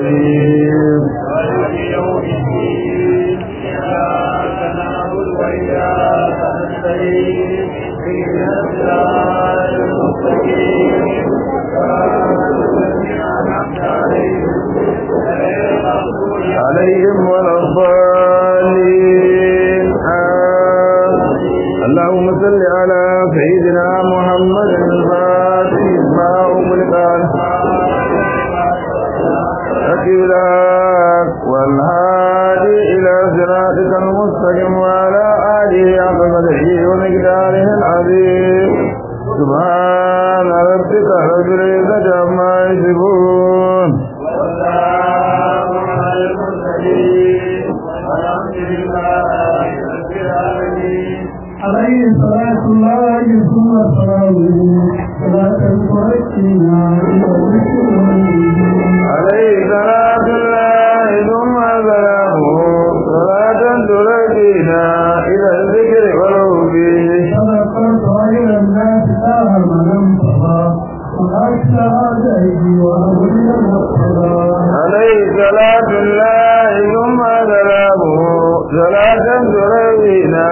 الرحيم مالك يوم الدين إياك نعبد وإياك نستعين اهدنا الصراط المستقيم صراط الذين أنعمت عليهم غير المغضوب عليهم ولا الضالين آمين. اللهم صل على سيدنا محمد الفاتح ما أغلق أكيدك والهادي إلى صراطك المستقيم وعلى آله حق قدره ومقداره العظيم سبحان ربك رب العزة عما يصفون والسلام على المرسلين والحمد لله رب العالمين عليه صلاة الله ثم سلامه صلاة تركنا إلى الذكر عليه صلاة الله ثم سلامه صلاة تركينا إلى الذكر والهدي تذكرت غير الناس دار من انتظى وأكثر أعدائي وأولي المقتضى عليه صلاة الله ثم سلامه صلاة تركينا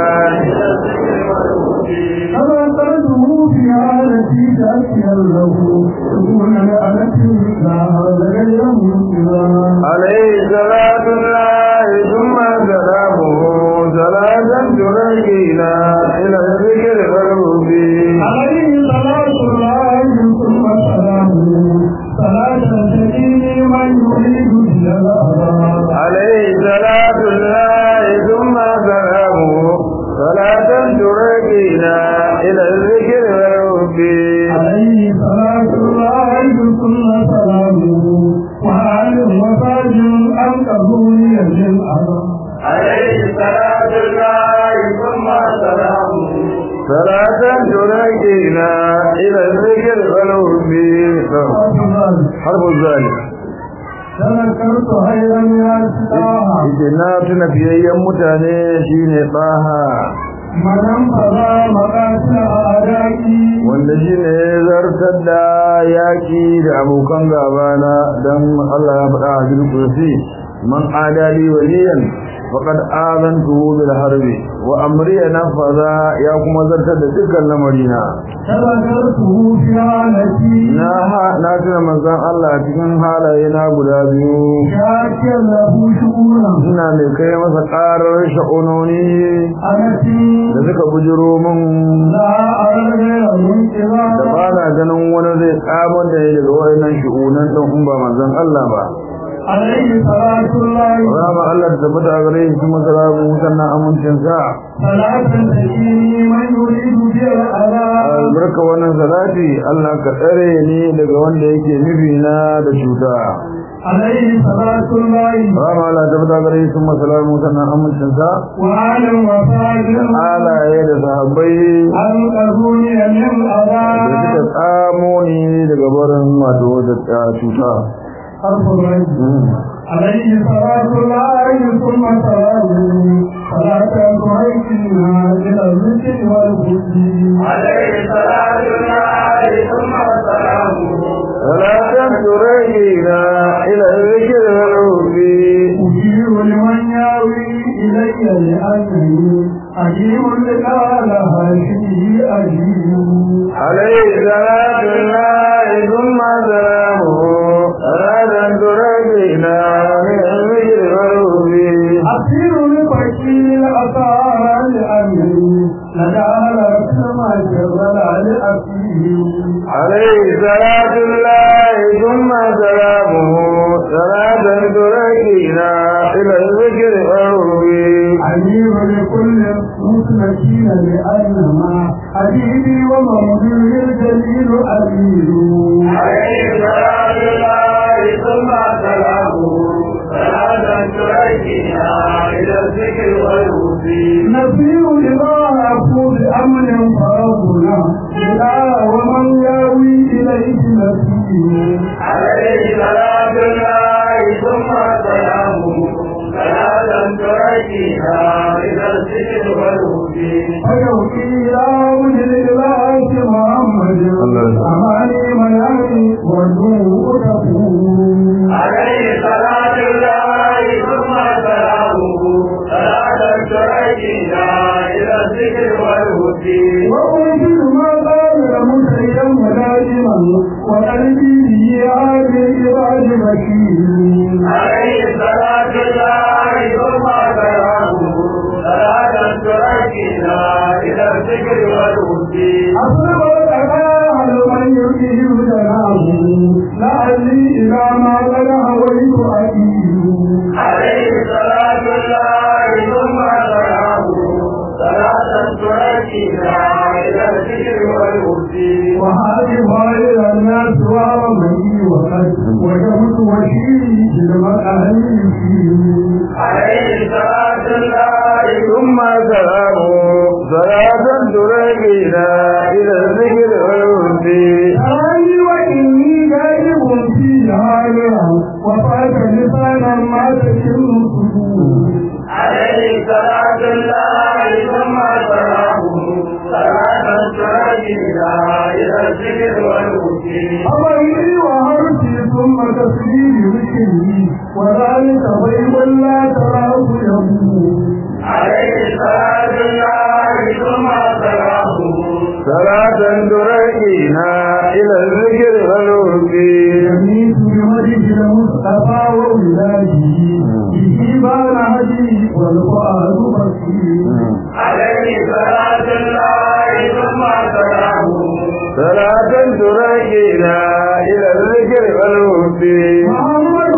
تذكرته في حالتي تأتيا له دون لعنة لا غير منقذا عليه صلاة الله ثم سلامه صلاة تركينا إلى الذكر والهدي عليه صلاة الله ثم سلامه صلاة تجيني من يريد إلى الأبد عليه صلاة الله ثم سلامه صلاة تركينا إلى الذكر والهدي عليه صلاة الله ثم سلامه وآل وفاجر أنقذوني من أبد عليه صلاة الله ثم سلامه صلاة تركينا إلى الذكر والهدي حرف الظالم تذكرت خيرا يا سلاها Ike na tuna fiyayyen mutane shine tsaha من انقضى مقاتل أعدائي wanda shine ya zartar da yaƙi da abokan gabana don Allah ya faɗa a jirgin kursi man adali waliyan faqad azantuhu bil harbi wa amri nafaza ya kuma zartar da dukkan lamarina تذكرته في حالتي na ha- na tuna manzon Allah cikin halaye na guda biyu شاكر له شؤونا ina mai kai masa ƙarar sha'unoni التي da suka bujiro min لا أرى غير da منقذا ba na ganin wani zai tsamar da ya daga wayannan shi'unan ɗin in ba manzon Allah ba عليه صلاة الله rama Allah da tabbata a gare shi kuma salamu sannan amincin sa صلاة تجيني من يريد بها الأذى albarka wannan salati Allah ka tsare ni daga wanda yake nufi na da cuta عليه صلاة الله rama Allah da tabbata a gare shi kuma salamu sannan amincin sa وآل وفاجر halaye da sahabbai أنقذوني من da أذى suka tsamo ni daga barin wato da cuta حرف الرجل عليه صلاة الله ثم سلامه صلاة تعيشنا إلى الذكر والهدي عليه صلاة الله ثم سلامه salatan turajina ila zikr wal hudi أجير لمن ياوي إلي لأنني أجيب لقال هاشمه أجيب عليه صلاة الله ثم سلامه صلاة ترجينا من الذكر والهدي أسير لبكي الأثار لأنني لدى الأسمى شغل لأسيه عليه صلاة الله ثم سلامه صلاة ترجينا إلى الذكر والهدي عليم لكل مسلكين لأنما حبيبي ومولي الجليل أمير عليه صلاة الله ثم سلامه صلاة تركنا إلى الذكر والهدي نصير لما أقول أمر فربنا إلى ومن ياوي إليه نسير عليه صلاة الله ثم سلامه صلاة تركنا إلى الذكر والهدي فيوكي إلى وجه الإله محمد الله. أماني منامي والنور تقول عليه صلاة الله ثم سلامه صلاة تركنا إلى الذكر والهدي وأنزل ما قال مسعدا ودائما وقلبي به عاد العباد بشير عليه صلاة الله ثم سلامه صلاة تركنا إلى الذكر والهدي أصبر الأباء من يريد جناه لعلي إذا ما قد هويت أكيد عليه صلاة الله ثم سلامه صلاة تركنا إلى الذكر والهدي وهذه غير الناس ومني وقد وجبت وشيد المكان عليه صلاة الله ثم سلامه صلاة ترقينا إلى الذكر والهدي أراني وإني غائب في هذا وفات لسانا ما تشم الصدور عليه صلاة الله ثم سلامه صلاة ترجينا إلى الذكر والهدي أمري وهرتي ثم تسليم ذكري وذلك بيض لا تراه يموت عليه صلاة الله ثم سلامه صلاة ترقينا إلى الذكر والهدي يميت بوجه المصطفى وولاده به بان هدي والفؤاد بصير عليه صلاة الله ثم سلامه صلاة ترقينا إلى الذكر والهدي محمد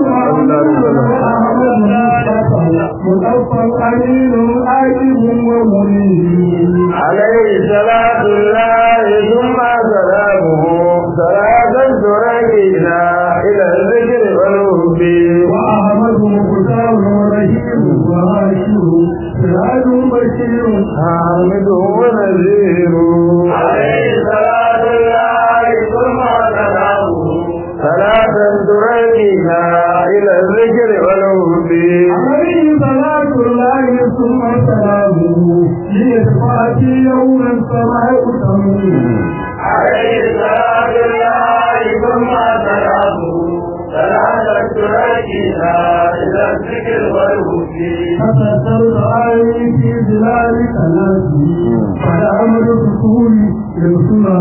محمد محمد مصطفى أمين آيب ومنير عليه صلاة الله ثم سلامه صلاة ترقينا إلى الذكر والهدي وأحمد مختار ورهيم وهاشم سراج بشير حامد ونذير عليه صلاة الله ثم سلامه صلاة ترقينا إلى الذكر والهدي عليه صلاة الله ثم سلامه ليتفاتي يوم السماء تموت عليه صلاة الله ثم سلامه صلاة تركنا إلى الذكر والهدي فتسرد عيني في ظلالك ناسي فالأمر رسولي يرسلها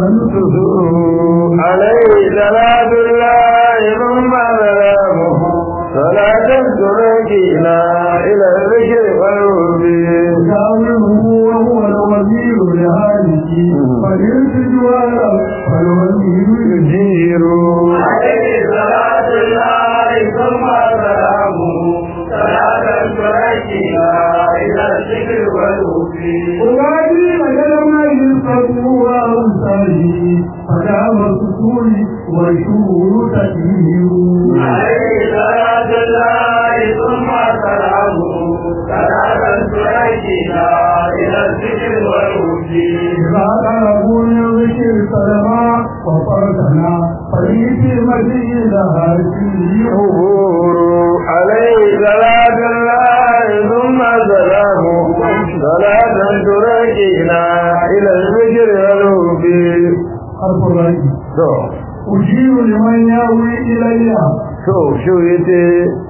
نصر عليه صلاة الله ثم سلامه صلاة ترقينا إلى الذكر والهدي يشاوره وهو الوزير لهذه فليس جوارا فالوزير يجير عليه صلاة الله ثم سلامه صلاة تركنا إلى الذكر والهدي أغادي مجال ما يلقبوا أمثالي فدام السطور والشهور تكبير عليه صلاة الله ثم سلامه صلاة تركنا إلى الذكر والهدي إذا طلبوا من ذكر سلما وفرقنا فريق مزيد هاشمي عبور عليه صلاة الله ثم سلامه صلاة ترقينا إلى الذكر والهدي حرف الرأي to أجيب لمن يأوي إلي to shi yace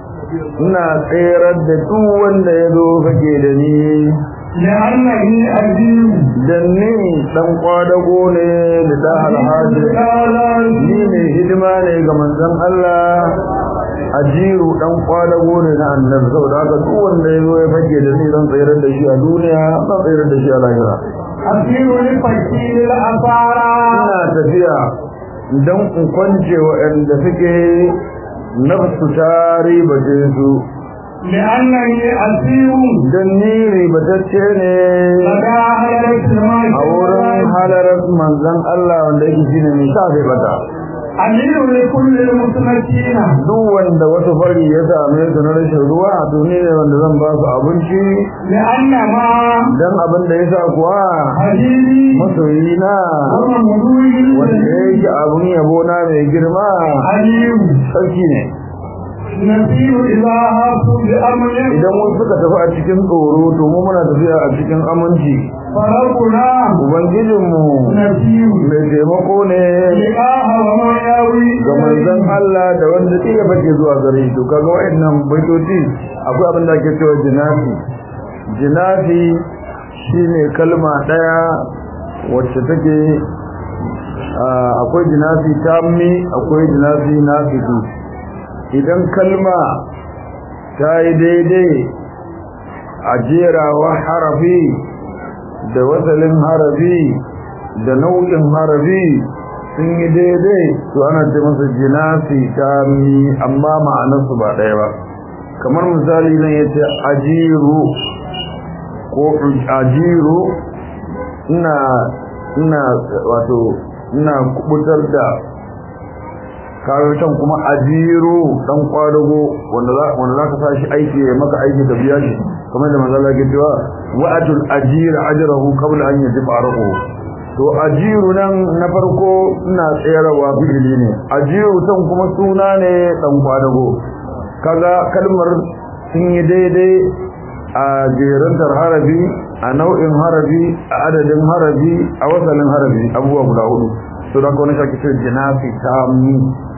ina tserar da duk wanda ya zo fake da ni لأنني أجيب dan ni dan kwadago ne da da alhaji ni ne hidima ne ga manzon Allah ajiru dan kwadago ne na annabi saboda haka duk wanda ya zo ya fake da ni zan tsayar da shi a duniya zan tsayar da shi a lahira أسير لفكير الأسارة ina tafiya dan in kwance waɗanda suke nafsu ta ribace su لأنني أسير dan ni ribatacce ne لدى حضرة a wurin halarar manzon Allah wanda yake shine mai sa bai bata أمير لكل المسلمين duk wanda wasu fari ya same su na rashin ruwa to ne wanda zan ba su abinci لأن ما dan abin da yasa kuwa حبيبي masoyina وممدوه wanda yake abin yabo na mai girma عليم sarki ne نسير إذا هافوا بأمر idan wasu suka tafi a cikin tsoro to mu muna tafiya a cikin aminci فربنا ubangijinmu نسير mai taimako ne لقاء وما ياوي ga manzon Allah da wanda ke ya fake zuwa gare shi to kaga wayannan baitoci akwai abin da ake cewa jinafi jinafi shine kalma daya wacce take ah, akwai jinafi tammi akwai jinafi nafisu idan kalma ta yi daidai a jerawa harafi da wasalin harafi da nau'in harafi sun yi daidai to ana ce masa jinasi ta mi amma ma'anarsu ba ɗaya ba kamar misali nan ya ce ajiru ko ajiru ina ina wato ina kubutar da kayotan kuma ajiru dan kwadago wanda za wanda za ka sa shi aiki ya maka aiki da biya shi kamar da manzo Allah ke cewa wa'atul ajir ajrahu qabla an yadfa arahu to ajiru nan na farko ina tsayarwa fi'ili ne ajiru tan kuma suna ne dan kwadago kaga kalmar sun yi daidai a jerantar harafi a nau'in harafi a adadin harafi a wasalin harafi abubuwa guda hudu to da kawai shaki ce jinafi tammi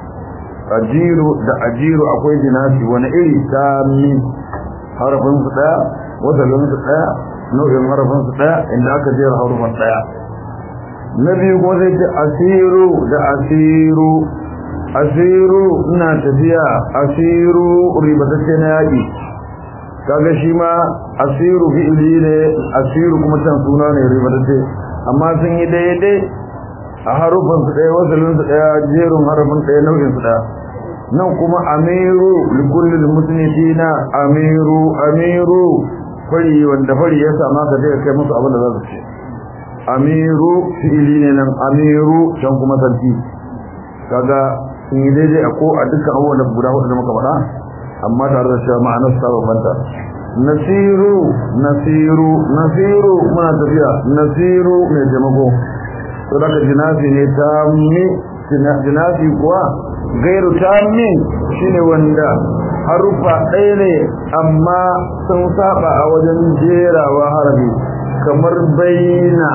ajiru da ajiru akwai jinafi wani iri tammi harafin su daya wasalin su daya nau'in harafin su daya inda aka jera harufan daya na biyu kuma sai ce asiru da asiru asiru ina tafiya asiru ribatacce na yaƙi kaga shi ma asiru fi'ili ne asiru kuma can suna ne ribatacce amma sun yi daidai a harufan su ɗaya wasalin su ɗaya jerin harafin ɗaya nau'in su ɗaya nan kuma amiru likullil musnifina amiru amiru fari wanda fari ya sama ka je ka kai musu abin da za su ce amiru fi'ili ne nan amiru can kuma sarki kaga sun yi daidai a ko a dukkan abubuwan da guda hudu da muka faɗa amma tare da cewa ma'anar su ta bambanta nasiru nasiru nasiru muna tafiya nasiru mai taimako to daga jinafi ne ta mi jinafi kuwa gairu ta mi shine wanda harufa ɗaya ne amma sun saba a wajen jerawa harafi kamar baina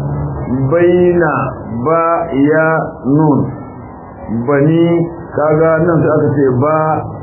baina ba ya nun bani kaga nan sai aka ce ba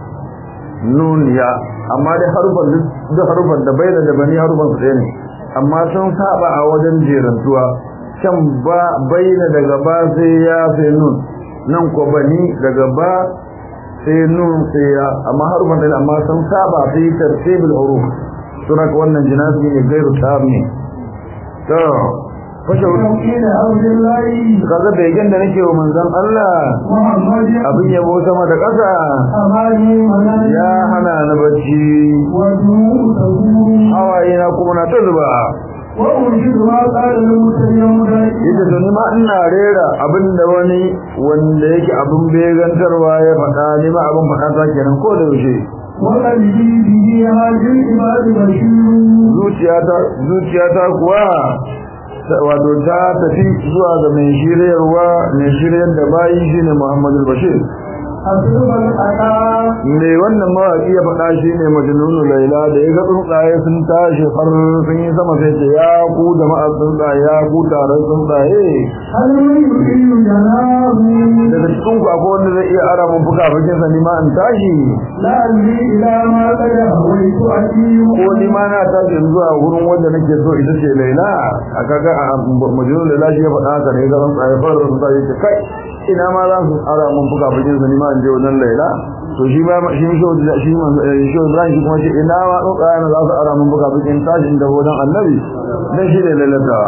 nun ya amma dai harufan duk harufan da baina da bani harufan su ɗaya ne amma sun saba a wajen jerantuwa can ba baina daga ba sai ya sai nun nan ko bani daga ba sai nun sai ya amma harufan ɗaya amma sun saba sai tartibul huruf suna wannan jinasi ne gairu tabi to fashe إلى عبد الله kaga begen da nake wa manzon Allah محمد abin yabo sama da ƙasa أماني منام ya hana ni bacci ودموع تدور hawaye na kuma na ta zuba وأنشد ما قال المتيم yadda to ni ma ina rera abin da wani wanda yake abin begantarwa ya faɗa ni ma abin faɗa ta kenan ko da yaushe وقلبي به هذه العباد بشير zuciyata zuciyata kuwa ta- wato ta tafi zuwa ga mai shiryarwa mai shiryar da bayi shine Muhammadu Bashir أصرف الأتى me wannan mawaki ya faɗa shi ne majnunu laila da ya ga tsuntsaye sun tashi har sun yi sama sai ce ya ku jama'ar tsuntsaye ya ku taron tsuntsaye هل من يحيي جناه daga cikin ku akwai wanda zai iya ara mun fuka fukin sa ni ma in tashi لعلي إلى ما قد هويت أتيه ko ni ma na tashi zuwa wurin wanda nake so ita ce laila a kaga a majnunu laila shi ya faɗa haka ne ga tsuntsaye fara tsuntsaye ce kai ina ma za su ara mun fuka fukin sa ni ma in je wajen laila to shi ba shi shi shi man shi Ibrahim shi kuma ce ina ma tsuntsaye na za su ara mun fuka fukin tashi da wajen annabi dan shi ne lailatawa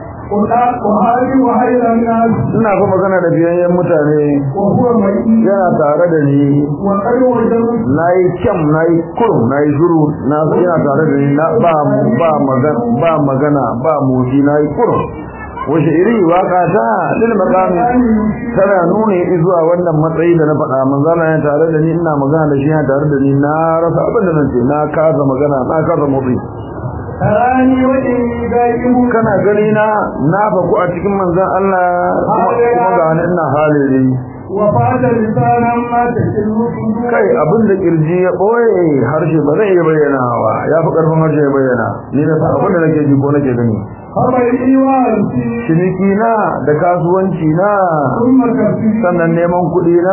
وهذه وحيد الناس ina fa magana da biyayyen mutane وهو مئي yana tare da ni وقد وجدت nayi kyam nayi kurum nayi shuru na yana tare da ni na ba ba magana ba magana ba motsi nayi kurum wace iri waka ta lil maqami tana nuna zuwa wannan matsayi da na faɗa manzana yana tare da ni ina magana da shi yana tare da ni na rasa abin da nace na kasa magana na kasa motsi تراني وجهي دائم kana gani na na faku a cikin manzon Allah kuma kuma ga ni ina halin وفات لسانا ما تشل صدور kai abin da kirji ya boye harshe ba zai iya bayyana wa ya fi karfin harshe ya bayyana ni na san abin da nake ji ko nake gani خبري وأنسي ciniki na da kasuwanci na ثم كفي sannan neman kuɗi na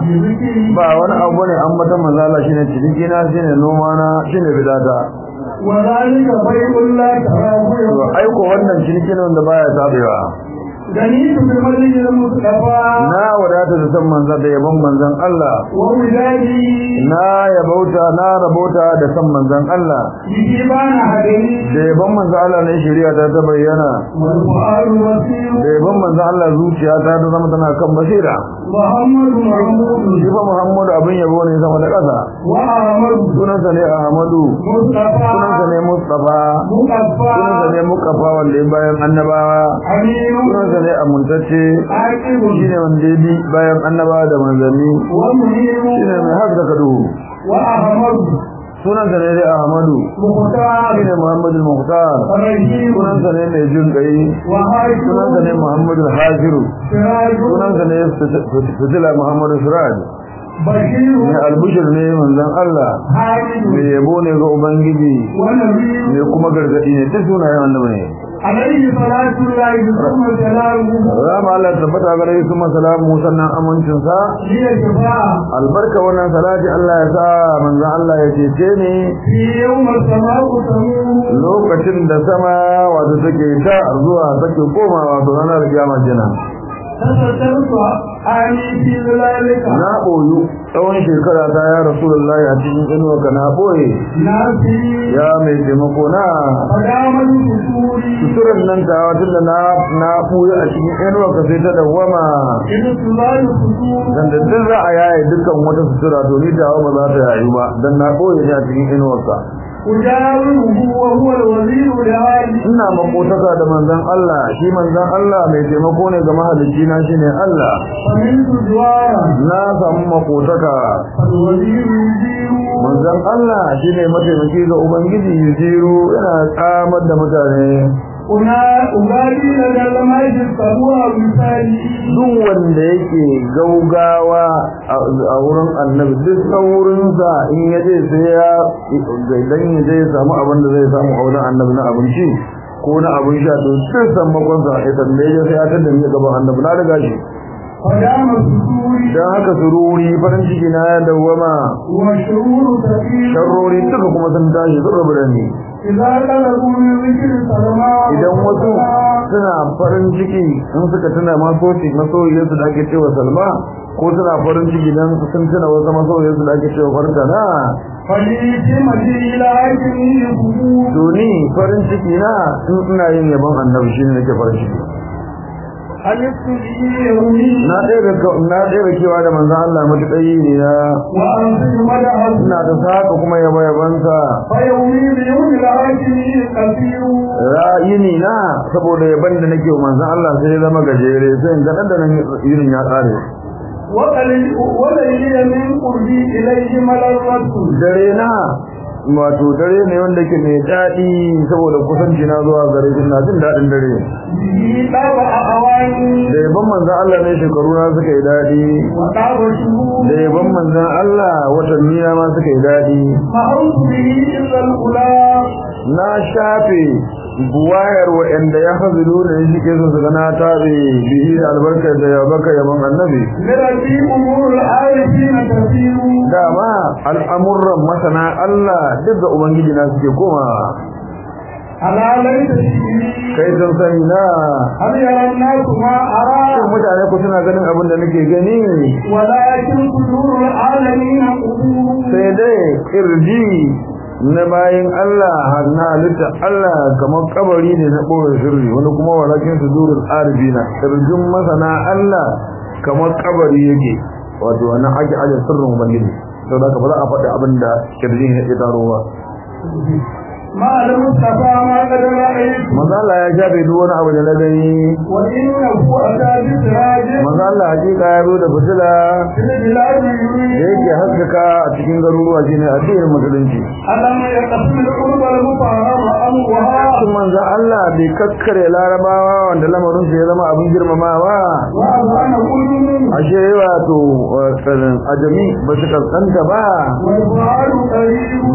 بذكري ba wani abu ne an mata manzala shine ciniki na shine noma na shine bidata وذلك بيع لا تراه to aiko wannan ciniki ne wanda baya tabewa جنيت بمجد المصطفى na wadata da san manzan da yabon manzan Allah وولادي na yabauta na rabauta da san manzan Allah بجبان هدني da yabon manzan Allah ne shari'a ta ta bayyana والفؤاد وسير da yabon manzan Allah zuciya ta ta zama tana kan basira محمد محمود shi fa Muhammadu abin yabo ne sama da ƙasa وأحمد sunansa ne Ahmadu مصطفى sunansa ne Mustafa مقفى sunansa ne Mukafa wanda ya bayan annabawa أمين sunansa ne amintacce عاقب shine wanda ya bi bayan annabawa da manzanni ومنير shine mai haka da duhu وأحمد sunansa ne dai Ahmadu مختار shine Muhammadu Muhtar رحيم sunansa ne mai jin kai sunansa ne وهاشم Muhammadu Hajiru سراج sunansa ne Fitila Muhammadu Suraj بشير mai albushir ne manzon Allah حامد mai yabo ne ga Ubangiji ونبي mai kuma gargadi ne duk sunayen annabi ne عليه صلاة الله ثم سلامه Rama Allah tabbata ga rai kuma salamu sannan amincin sa هي شفاعة albarka wannan salati Allah ya sa manzon Allah ya cece ni في يوم السماء تمور lokacin da sama wato take ta zuwa take koma wato ranar kiyama kenan تسترت آني في ذلك na boyu tsawon shekara ta ya rasulullahi a cikin inuwa ka na boye ناسي ya mai taimako na فدام الفسور suturan nan ta wata da na na buya a cikin inuwa ka sai ta dawwama إذ تزال الفسور dan da duk za a yaye dukkan wata sutura to ni tawa ba za ta yayu ba dan na boye ne a cikin inuwarsa أجاوره وهو الوزير لعالي ina makotaka da manzon Allah shi manzon Allah mai taimako ne ga mahalicci na shine Allah فمنت جوارا na samu makotaka فالوزير يجير manzon Allah shine mataimaki ga ubangiji yuziru yana tsamar da mutane Una ugali da dalmai sabuwa misali duk wanda yake gaugawa a wurin annabi duk saurinsa in ya je sai ya idan ya je ya samu abin da zai samu a wurin annabi na abinci ko na abin sha to duk sammakonsa ya tambaye ya sai ya tada ni gaban annabi na riga shi fadama suturi dan haka sururi farin ciki na ya dawwama wa shururu tafiyu sharrori duka kuma sun tashi sun rabu da ni idza qalabu min zikri salama idan wasu suna farin ciki in suka tuna masoci masoyiyarsu da ake cewa salma ko suna farin ciki dan sun tuna wasu masoyiyarsu da ake cewa farkana faliti madi ila hakimi yubu to ni farin ciki na in ina yin yabon annabi shine nake farin ciki alistu yawmi na ɗaya na ɗaya kewa da manzon Allah matuƙayi ne na wa anzu madaha ina ta saka kuma yabo yabansa fa yawmi bi yawmi al hakimi qasiru ra'ayini na saboda yaban da nake wa manzon Allah sai ya zama gajere sai in ga dan da nan irin ya tsare وقليل وقليل من قربي إليه ملرته dare na wato dare ne wanda ke mai daɗi saboda kusanci na zuwa gare shi na jin daɗin dare به طاب أواني da yaban manzan Allah ne shekaru na suka yi daɗi وطاب شهور da yaban manzan Allah watanni na ma suka yi daɗi فأوت به إلا الأولى na shafe buwayar wa'anda ya hazilu ne shi ke so su ga na tabe bihi da albarka da yabaka yaban annabi لربي أمور العارفين تسير dama al'amuran masana Allah duk da ubangiji na suke koma على ليس شيء kai sun sani na هل يرى الناس ما أرى shin mutane ku suna ganin abin da nake gani ولكن صدور العالمين قبور sai dai kirji na bayin Allah na halitta Allah kamar kabari ne na ɓoye sirri wani kuma walakin su durul arbina kirjin masana Allah kamar kabari yake wato wannan ake aje sirrin ubangiji sau da ba za a faɗi abin da kirjin ya taro ba ما المصطفى ما قد رأيت maza Allah ya shafe duk wani abu da na gani وإنه أتى بسراج maza Allah hakika ya zo da fitila في البلاد da يريد yake haskaka a cikin garuruwa shine addinin musulunci ألم يقسم القرب المطهر أمرها Sun manzo Allah bai kakkare larabawa wanda lamarin su ya zama abin girmamawa وأذان كل ashe wato tsarin ajami ba su kaskanta ba والفعل قريب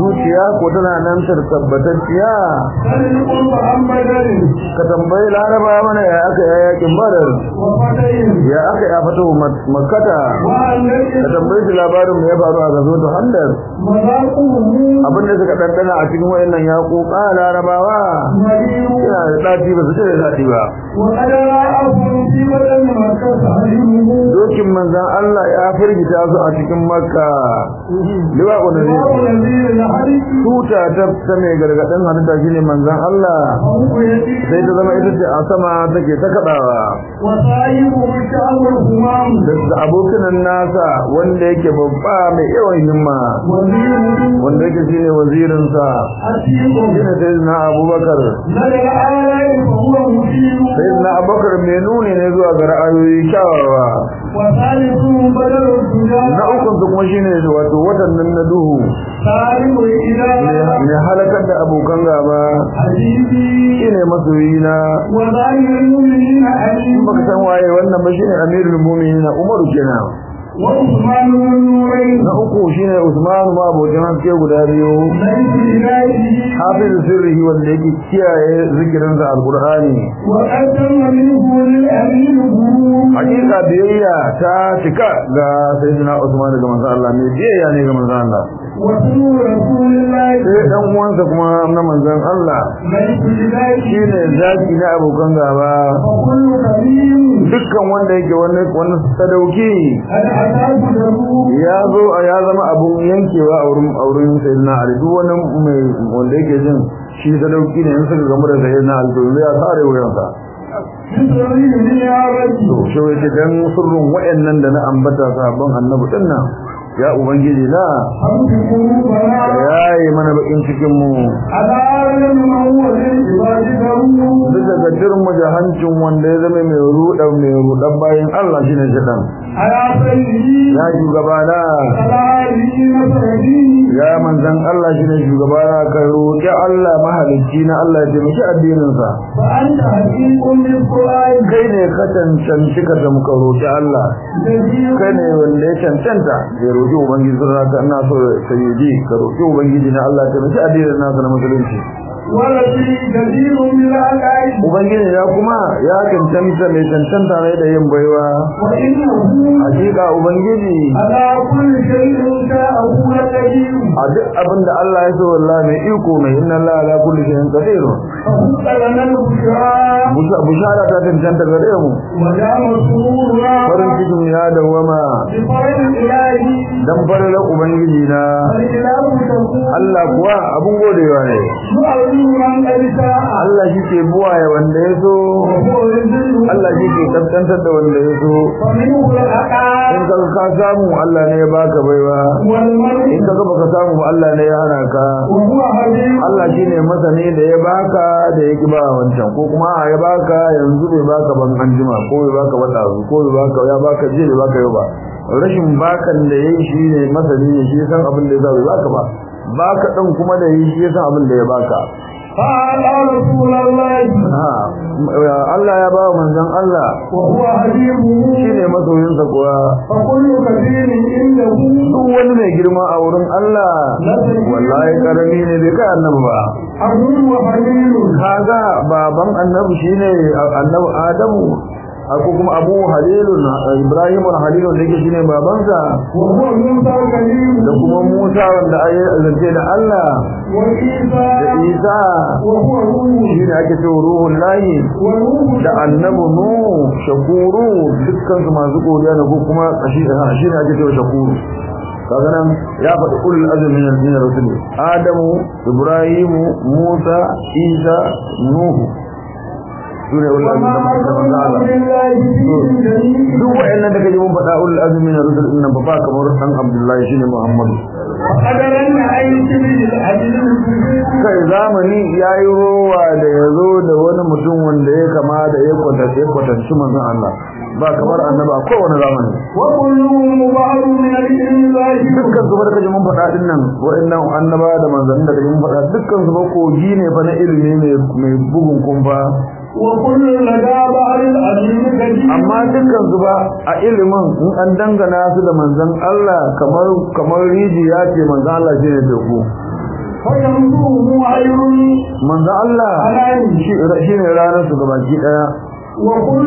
zuciya ko tana nan tabbatacciya صدق محمدا ka tambayi laraba mana ya aka yi yakin badar وفتح ya aka yi a fito makkata وأن ka tambayi su labarin mu ya faru a gazo da handar مذاقه abin da suka ɗanɗana a cikin wayannan yaƙoƙa larabawa مريض yana da ɗaci ba su ce da daɗi ba وقد رأى في بدن مكة تعلمه dokin manzan Allah ya firgita su a cikin makka liwa ƙunari الله الذي الحديث tuta ta ta mai gargaɗin halitta shine manzan Allah فهو يديه sai ta zama ita ce a sama take ta kaɗawa وصاحبه الشعب الهمام da abokinan nasa wanda yake babba mai yawan himma وزيره wanda yake shine wazirinsa عتيق shine sayyidina abubakar لدى الآلاء فهو مشير sayyidina abubakar mai nuni ne zuwa ga ra'ayoyi kyawawa وثالثه بدل الدجال na ukun su kuma shine wato watan nan na duhu سالم الإله mai halakar da abokan gaba حديثي shine masoyina وظاهر المؤمنين علي in baka san waye wannan ba shine amirul mu'minin umaru kenan وعثمان بن نورين na uku shine usman ma abokin haske guda biyu ليس إلهه hafiz sirrihi wanda yake kiyaye zikirin sa alqur'ani وقد تم منه للأمين غرور hakika biyayya ta cika ga sayyidina usman daga manzon Allah ne biyayya ne ga manzon Allah وسنو رسول الله sai dan uwansa kuma na manzon Allah ليس إلهه shine zaki na abokan gaba فكل كريم dukkan wanda yake wani wani sadauki قد أتاه ضرور ya zo a ya zama abun yankewa a wurin auren sayyidina Ali duk wani mai wanda yake jin shi sadauki ne in suka gamu da sayyidina Ali to zai sare wuyansa بسرين يا رجل to shi wai dan sirrin wayannan da na ambata sahabban annabi dinnan ya ubangiji na حمد قلوبنا ka yaye mana bakin cikin mu على أعلم ما هو للعباد ضرور duk daga dirmu da hancin wanda ya zama mai ruɗa mai ruɗan bayan Allah shine shaɗan على سيدي ya shugabana على آله مسعدي ya manzan Allah shine shugabana ka roƙi Allah mahalicci na Allah ya taimaki addininsa فأنت حقيق بالقرآن kai ne ka cancanci ka zama ka roƙi Allah الذي kai ne wanda ya cancanta ya roƙi ubangiji sun raka ina so sayyidi ka roƙi ubangiji na Allah ya taimaki addinin nasa na musulunci ولدي كثير من العقائد ubangiji ya kuma ya cancanta mai cancanta ne da yin baiwa وإنه hakika ubangiji على كل شيء شاءه لقدير a duk abin da Allah ya so wallahi mai iko mai inna Allah ala kulli shay'in qadir فهب لنا البشرى Busha- bushara ta cancanta gare mu ودام سرورنا farin cikin ya dawama بفرج إلهي dan faralar ubangiji na فالإله تقول Allah kuwa abun godewa ne يعلم من قد شاء Allah shi ke buwaye wanda ya so وهو يذل Allah shi ke kaskantar da wanda ya so ومنه in العقائد ka ka samu Allah ne ya baka baiwa والمرء in ka ga baka samu ba Allah ne ya hana ka وهو حبيب Allah shine masani da ya baka da ya ki ba wancan ko kuma ya baka yanzu bai baka ban anjima ko bai baka ba dazu ko bai baka ya baka je bai baka yau ba rashin bakan da yayi shine masani ne shi ya san abin da ya sa bai baka ba baka din kuma da yayi shi ya san abin da ya baka قال رسول الله ha Allah ya ba manzon Allah وهو حبيبه shine masoyinsa kuwa فكل كثير عنده duk wani mai girma a wurin Allah wallahi karami ne bai kai annabi ba عبد وحليل kaga baban annabi shine annabi Adamu ko kuma Abu Halilun Ibrahim Halilun da yake shine babansa وهو موسى كريم da kuma Musa wanda ayi zance da Allah وعيسى da Isa وهو روح shine ake cewa ruhul lahi وروح da annabi Nuh shakuru dukkan su masu godiya ne ko kuma kashi shine ake cewa shakuru kaga nan ya faɗi ulul azmi min min rasul Adamu Ibrahim Musa Isa Nuh sune ulul azmi وما da أرسلنا Allah بالله في جميع duk wa'annan da kaje mun faɗa ulul azmi na rusul din nan ba fa kamar dan Abdullahi shine Muhammadu وقدرا أن يكمل العدل kai zamani yayi rowa da yazo da wani mutum wanda ya kama da ya kwatance kwatanci manzon Allah ba kamar annaba a kowane zamani وكلهم بعض من العلم ظاهر dukkan su da kaje mun faɗa din nan wa'annan annaba da manzannin da kaje mun faɗa dukkan su ba kogi ne fa na ilimi mai mai bugun kumfa وكل لدى بعض العلم كثير amma dukkan su ba a ilimin in an dangana su da manzon Allah kamar kamar rijiya ce manzon Allah shine teku فيمضوه عير manzo Allah shi shi ne ranar su gabaki daya وكل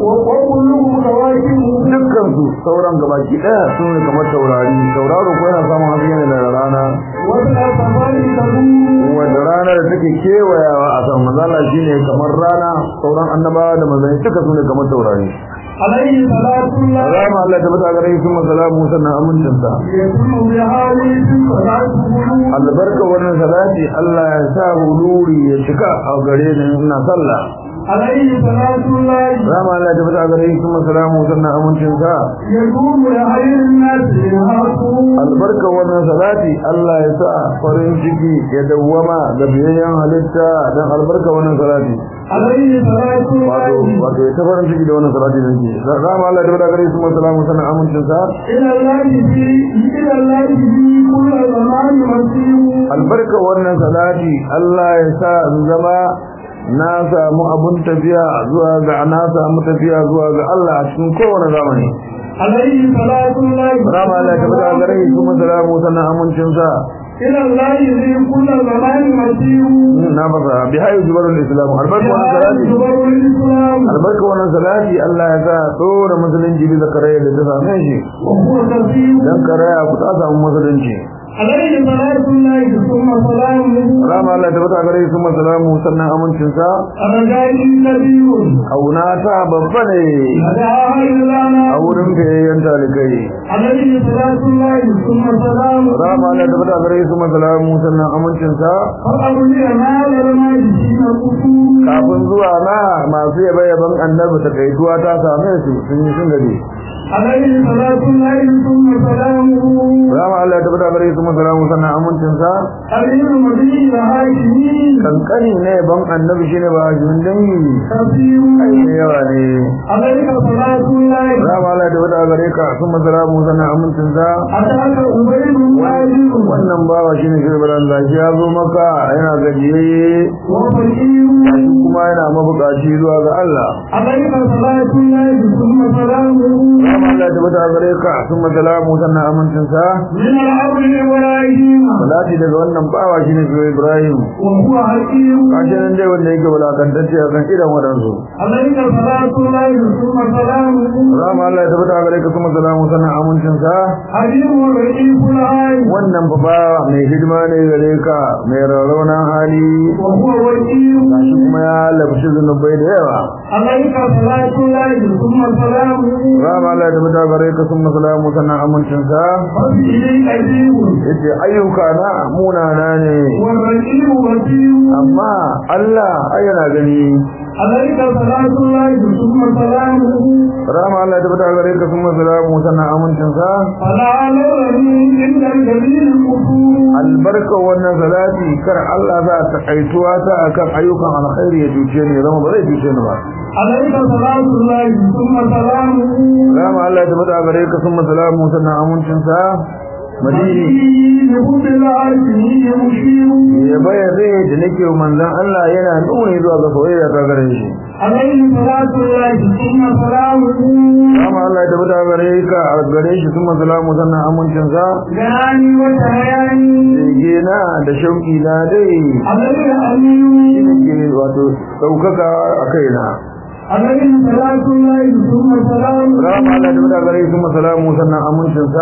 وكلهم كواكب dukkan su sauran gabaki daya su ne kamar taurari tauraro ko yana samun haske ne daga rana والأسفار تدور wanda rana da take kewayawa a sama manzo Allah shine kamar rana sauran annabawa da manzanni duka su ne kamar taurari عليه صلاة الله Alama Allah ta bata gare su masalamu sannan amincinsa يكون بحاله صلاة قلوب albarka wannan salati Allah ya sa huluri ya cika a gare ni ina sallah عليه صلاة الله Alama Allah ta bata gare su masalamu sannan amincinsa يكون لخير الناس يهاكم albarka wannan salati Allah ya sa farin ciki ya dawwama da biyayyen halitta dan albarka wannan salati عليه صلاة wato الله wato ya ta farin ciki da wannan salati da ke Alama Allah ta bata gare su masalamu sannan amincinsa إلى الله في إلى الله في كل زمان مسير albarka wannan salati Allah ya sa in zama na samu abun tafiya zuwa ga na samu tafiya zuwa ga Allah a cikin kowane zamani عليه صلاة الله rama Allah ta bada gare shi kuma salamu sannan amincin sa إلى الله في كل زمان مسير na fasa bi hayu zubarul islam albarka wannan salati جبر الإسلام albarka wannan salati Allah ya sa dora musulunci bisa karaya da ta same shi وهو كثير dan karaya ku ta samu musulunci عليه صلاة الله ثم سلامه rama Allah ta bada gare shi kuma salamu sannan amincin sa رجائي نبي auna ta babba ne هداها لنا a wurin fiyayyen talikai عليه صلاة الله ثم سلامه rama Allah ta bada gare su masalamu sannan amincin sa فأولي هذا المجلسين القصور kafin zuwa na masu yabe yaban annabi ta kaituwa ta same su sun yi sun gaje عليه صلاة الله ثم سلامه rama Allah ta bada gare su masalamu sannan amincin sa عليه المدين الهاشمين kankani ne yaban annabi shine ba hajjin dangi كثير ai da yawa ne عليك صلاة الله rama Allah ta bada gare ka su masalamu sannan amincin sa أتاك أبيد واجب wannan bawa shine shirbar Allah ya zo maka yana gajiye وفقير kuma yana mabukaci zuwa ga Allah عليك صلاة الله ثم سلامه rama Allah ta bada gare ka su masalamu sannan amincin sa من الأرض إبراهيم salati daga wannan bawa shine shi Ibrahim وهو حكيم kashi nan dai wanda yake bulakantacce a kan idan wadansu عليك صلاة الله ثم سلامه rama Allah ya tabbata gare ka kuma salamu sannan amincin sa حكيم رئيف العين wannan fa ba mai hidima ne gare ka mai rarraunan hali وهو وكيل gashi kuma ya labshi zunubai da yawa عليك صلاة الله ثم سلامه rama Allah ya tabbata gare ka kuma salamu sannan amincin sa وفيه قديم yace ayyuka na munana ne والرقيب وكيل amma Allah ai yana gani عليك صلاة الله ثم سلامه rama Allah ya tabbata gare ka kuma salamu sannan amincin sa فلا علمني عند الجليل القصور albarka wannan salati kar Allah za ta kaituwa ta akan ayyukan alkhairi ya duce ni zama ba zai duce ni ba عليك صلاة الله ثم سلامه Rama Allah ya tabbata gare ka sun masalamu sannan amincin sa madini بحب العالمين مشير ya bayyana da nake wa manzon Allah yana nuni zuwa ga soyayya ta gare shi عليه صلاة الله ثم سلامه Rama Allah ya tabbata gare ka a gare shi sun masalamu sannan amincin sa جاني وتهياني Bege na da shauki na dai عليه أمين ke wato ɗaukaka a kaina عليه صلاة الله ثم سلامه Rama Allah ya tabbata gare shi sun masalamu sannan amincin sa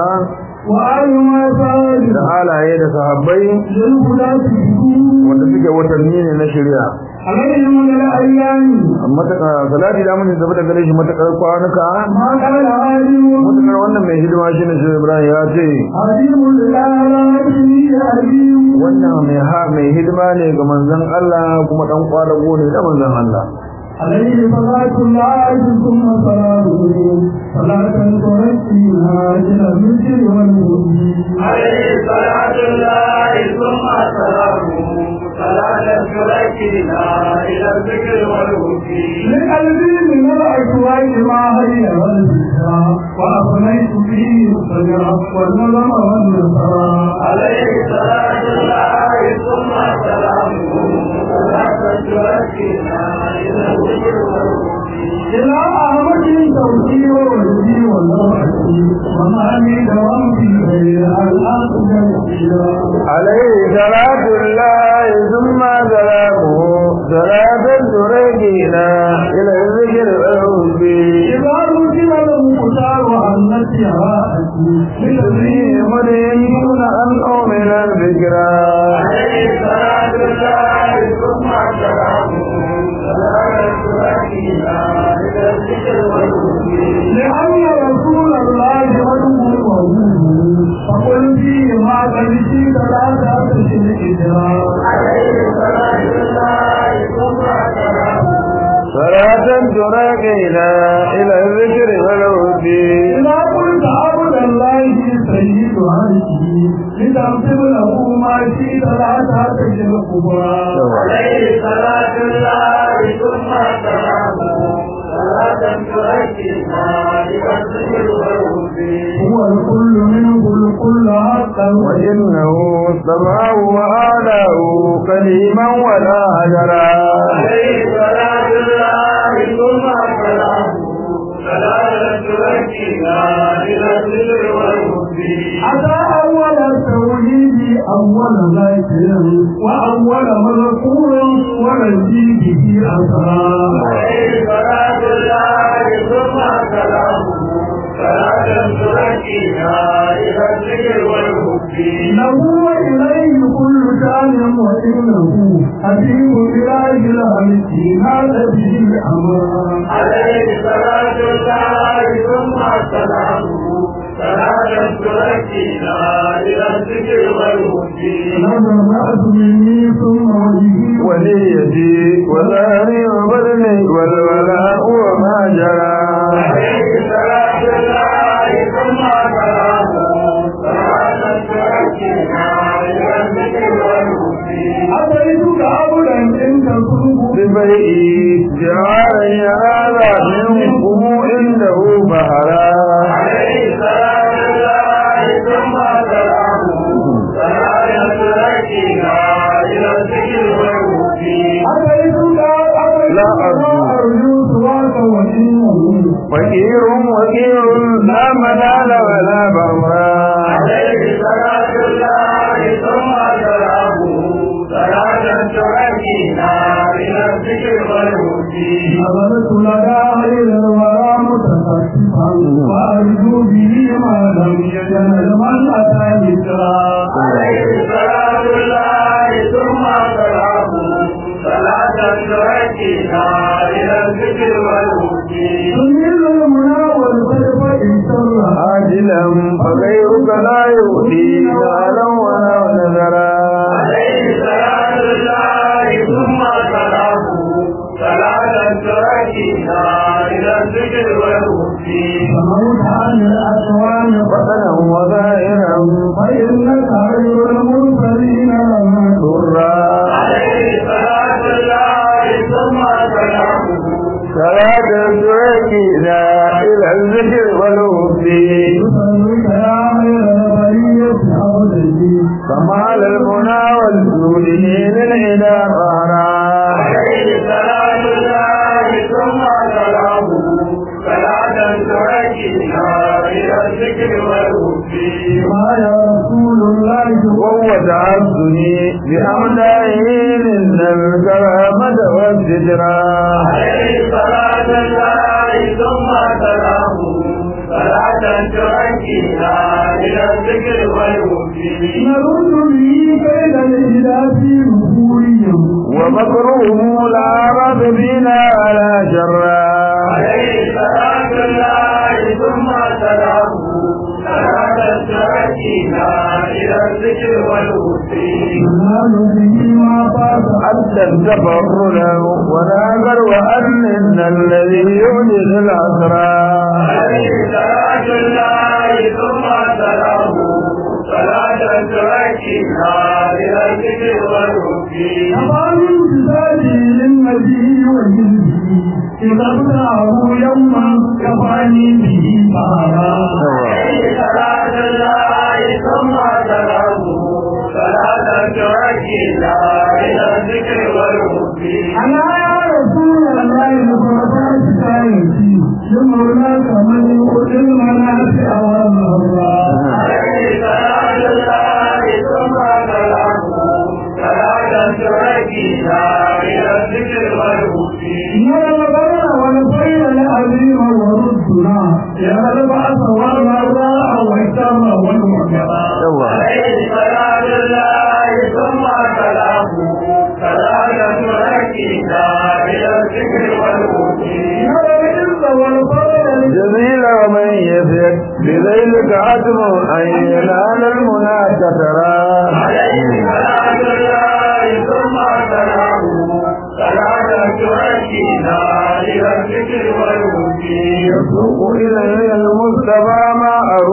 وآل ما سأل da halaye da sahabbai للهدى تجدون wanda suke watanni ne na shari'a عليهم من الأيام mataka salati da mun tabbata gare shi matakar kwanuka ما كان عالم matakar wannan mai hidima shine shi Ibrahim ya ce عظيم للعالمين عليم wannan mai ha mai hidima ne ga manzon Allah kuma dan kwadago ne da manzon Allah عليه صلاة الله ثم سلامه صلاة تركينا إلى المسجد والمسجد عليه صلاة الله ثم سلامه صلاة تركنا إلى الذكر والهدي لقلبي من الأشواق ما هي والبشرى وأفنيت فيه الصدر والنظم والنصرى عليه صلاة الله ثم سلامه صلاة تركنا إلى الذكر والهدي إلى أحمد توفي وولدي والنوعة وما من دوام في غير الأرض عليه صلاة الله ثم سلامه صلاة تريدنا إلى الذكر والحب إذا رسل المختار عن نسيها الذي مدينون أن أؤمن الذكرى عليه صلاة الله ثم سلامه صلاة تؤدينا إلى الذكر والحب لأن رسول الله وجهه فقل فيه ما قد شئت لا تأتي الإجراء عليه صلاة الله ثم سلامه صلاة تريدنا إلى الذكر والحب إذا قلت عبد الله سيد عرشه لتغفر له ما شئت لا تأتي الكبرى عليه صلاة الله ثم سلامه صلاة تؤدينا إلى الذكر والحب هو الكل منه الكل حقا وإنه سمعه وآله كليما ولا هجرا عليه صلاة الله ثم سلامه صلاة تؤدينا إلى الذكر والحب أتى أول التوحيد أول ذاكر وأول مذكور ونجي به أسرى عليه صلاة الله ثم سلامه صلاة تؤدينا إلى الذكر والحب له وإليه كل شان وإنه حبيب إله الخلق هذا به الأمر عليه صلاة الله ثم سلامه صلاة تؤدينا إلى الذكر والحب نظرت مني ثم وجهي وليتي وظهري وبدني والولاء وما جرى عليه صلاة الله ثم سلامه صلاة تؤدينا إلى الذكر والحب أتيتك عبدا إن تكن ببيئي جعل هذا منكم عنده بهرا عليه صلاة الله ثم سلامه صلاة تؤدينا إلى الذكر والحب أتيتك لا أرجو. أرجو سواك وإنه فقير وكير لا منال ولا بمرا عليه صلاة الله ثم سلامه صلاة تؤدينا إلى الذكر والهدي نظرت لدى غير الورى متخففا وأرجو به ما لم يجعل من أتى ذكرا عليه صلاة الله ثم سلامه صلاة تؤدينا إلى الذكر والهدي تنزل المنى والخلف إن شر عاجلا فغيرك لا يؤتي مالا ولا نذرا عليه صلاة الله ثم سلامه صلاة تؤدينا إلى الذكر والهدي فموت عن الأكوان بطنا وظاهرا فإنك خير المرسلين لما ضرا عليه صلاة الله ثم سلامه صلاة تؤدينا إلى الذكر والهدي يصلك يا خير البرية عبدي كمال المنى والجود للإله ظهرا عليه صلاة الله ثم سلامه صلاة تؤدينا إلى الذكر والهدي ما يا رسول الله وهو تعبدني بأمدائه إن الكرامة والذكرى عليه صلاة الله ثم سلامه صلاة تؤدينا إلى الذكر والهدي نرد به كيد الإله نفوريا ومكروه لا رد بنا ولا شرا عليه صلاة الله ثم سلامه صلاة تؤدينا إلى الذكر والهدي ننال به ما فات حتى التفر له وناظر وأن إن الذي يوجد الأسرى عليه صلاة الله ثم سلامه صلاة تؤدينا إلى الذكر والهدي كفى من بذاته للنبي وجنبه إذا ابتعه يوما كفاني به بارا عليه صلاة الله ثم سلامه صلاة تؤدينا إلى الذكر والهدي أنا يا رسول الله لفرطات كايتي لمولاك من يؤتي المنافع والمضار عليه صلاة الله ثم سلامه صلاة تركينا إلى الذكر والهدي يا البر والخير العظيم وردنا يا البعث والمراء والشر والمكر yawa عليه صلاة الله ثم سلامه صلاة تركينا إلى الذكر والهدي يا العز والفضل جميل ومن يزد بذيلك عتم أن ينال المنى كثرا عليه صلاة الله ثم سلامه صلاة تركينا إلى الذكر والهدي يسوق إلي المصطفى ما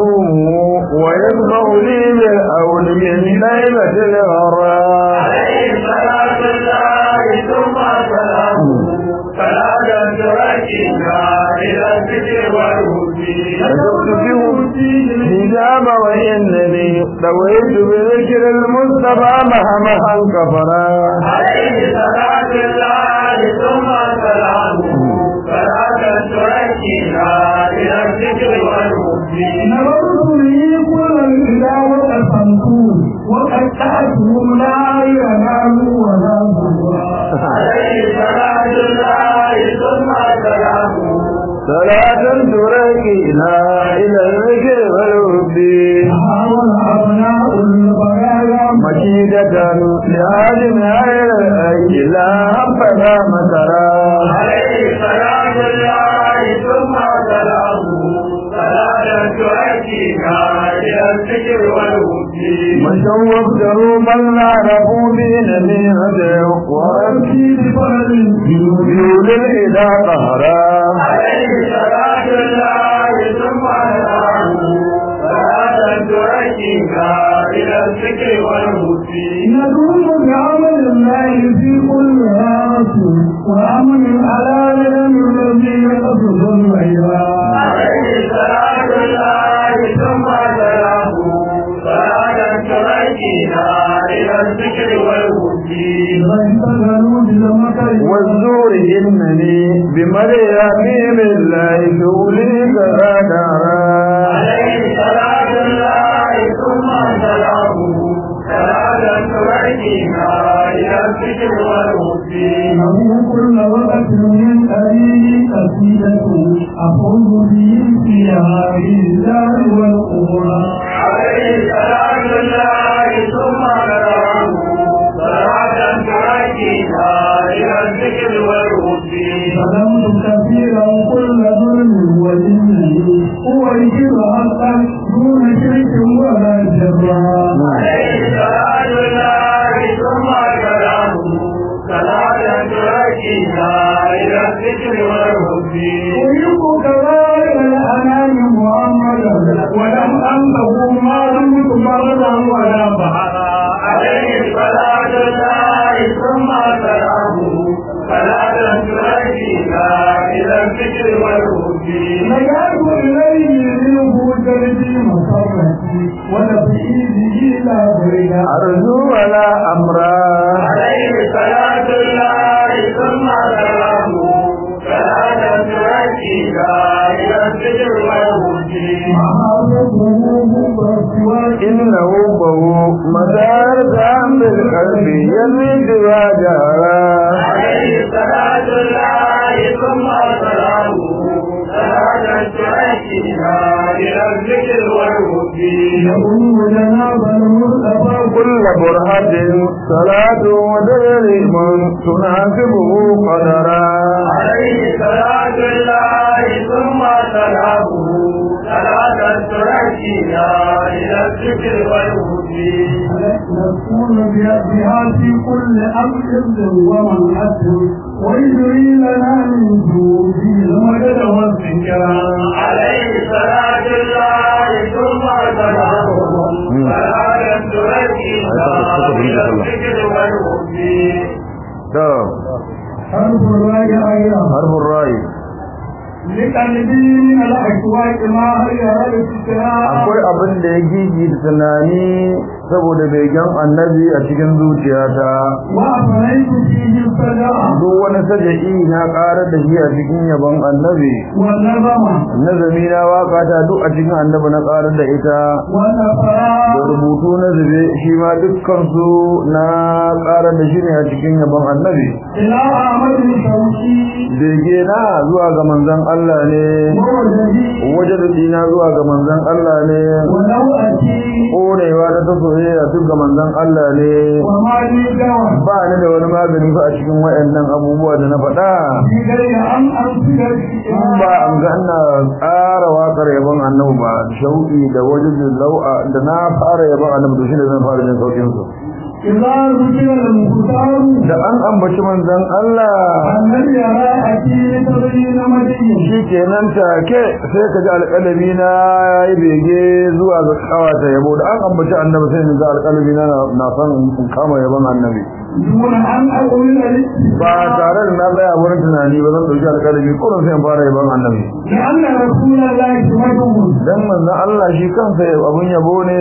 أروم ويسمع لي بالأول من ليلة الغراء عليه صلاة الله ثم سلامه صلاة تركينا إلى الذكر والهدي أشرت فيه الحجاب وإنني طويت بذكر المصطفى مهمها كفرا عليه صلاة الله ثم سلامه صلاة تركينا إلى الذكر والهدي نظرت لي كل الإله وقسمته وقطعتهم لا ينالوا ولا ضرا عليه صلاة الله ثم سلامه صلاة تركينا إلى الذكر والود حاول أبناء البرايا مكيدة لهادم غير الأي لا حبذا مكرا عليه صلاة الله ثم سلامه صلاة تؤدينا إلى الذكر والهدي مشوق دروبا لا رفوا بينني هديه وربي وأبكي بفرد بيول الإله قهرا عليه صلاة الله ثم سلامه صلاة تؤدينا إلى الذكر والهدي ندوم بعمل الله في كل راس وأمن على لم الذي يقصد العباد عليه صلاة الله ثم سلامه صلاة تؤدينا إلى الذكر والهدي فانتظروا بالمكر والزور إنني بمريم الله شغلي كغدرا عليه صلاة الله ثم سلامه صلاة تؤدينا إلى الذكر والهدي له كل وقت من أبيه قصيدة أفوز به في هذه الدار والقرى عليه صلاة الله ثم سلامه صلاة تؤدينا إلى الذكر والهدي ظلمت كثيرا كل ظلم وجنه هو الكبر حقا دون شرك ولا جبران عليه صلاة الله ثم سلامه صلاة تؤدينا إلى الذكر والهدي أحب كبائر الأنام محمدا ولم أنه ما دمت بردا ولا بحرا عليه صلاة الله ثم سلامه صلاة تؤدينا إلى الذكر والهدي نجعت إليه منه جلدي مصرتي ونفسي به لا بريدا أرجو ولا أمرا عليه صلاة الله ثم سلامه صلاة تؤدينا إلى الذكر والهدي إنه بهو مدار ذنب القلب يزيد وجهرا عليه صلاة الله ثم سلامه صلاة تؤدينا إلى الذكر والهدي كل برهة صلاة ودرهم تناسبه قدرا عليه صلاة الله ثم سلامه صلاة تؤدينا إلى الذكر والهدي نكون بها في كل أمر ومن أسر ويجري لنا من جوده المدد والذكرى عليه صلاة الله ثم سلامه صلاة تؤدينا إلى الذكر والهدي طب حرف الراجع أيضا حرف الرأي لقلبي من الأشواق ما هي الفكرة akwai abin da ya gigi da tunani saboda begen annabi a cikin zuciyata وأفنيت فيه الصدع duk wani saja'i na ƙarar da shi a cikin yabon annabi والنظم nazami na waka ta duk a cikin annabi na ƙarar da ita da والنفراء rubutu na zube shi ma dukkan su na ƙarar da shi ne a cikin yabon annabi إلى أحمد الشوقي bege na zuwa ga manzon Allah ne ووجدي wajen na zuwa ga manzon Allah ne ونوأتي ƙonewa ta ta soyayya duk ga manzon Allah ne وما لي دواء ba ni da wani magani fa a cikin wayannan abubuwa da na faɗa في غير أن أنفذ in ba an ga ina tsara waƙar yabon annabi ba shauƙi da wajen lau'a da na fara yabon annabi to shine zan fara jin saukin su إذا ذكر المختار da an ambaci manzon Allah الذي يراءتي لتبين مدين shi kenan take sai ka ji alƙalami na yayi bege zuwa ga kawata yabo da an ambaci annabi sai ni ga alƙalami na na san in kama yabon annabi دون أن أقول ba tare da na tsaya wurin tunani ba zan dauki alƙalami kullum sai in fara yabon annabi لأن رسول الله سمته dan manzon Allah shi kansa abun yabo ne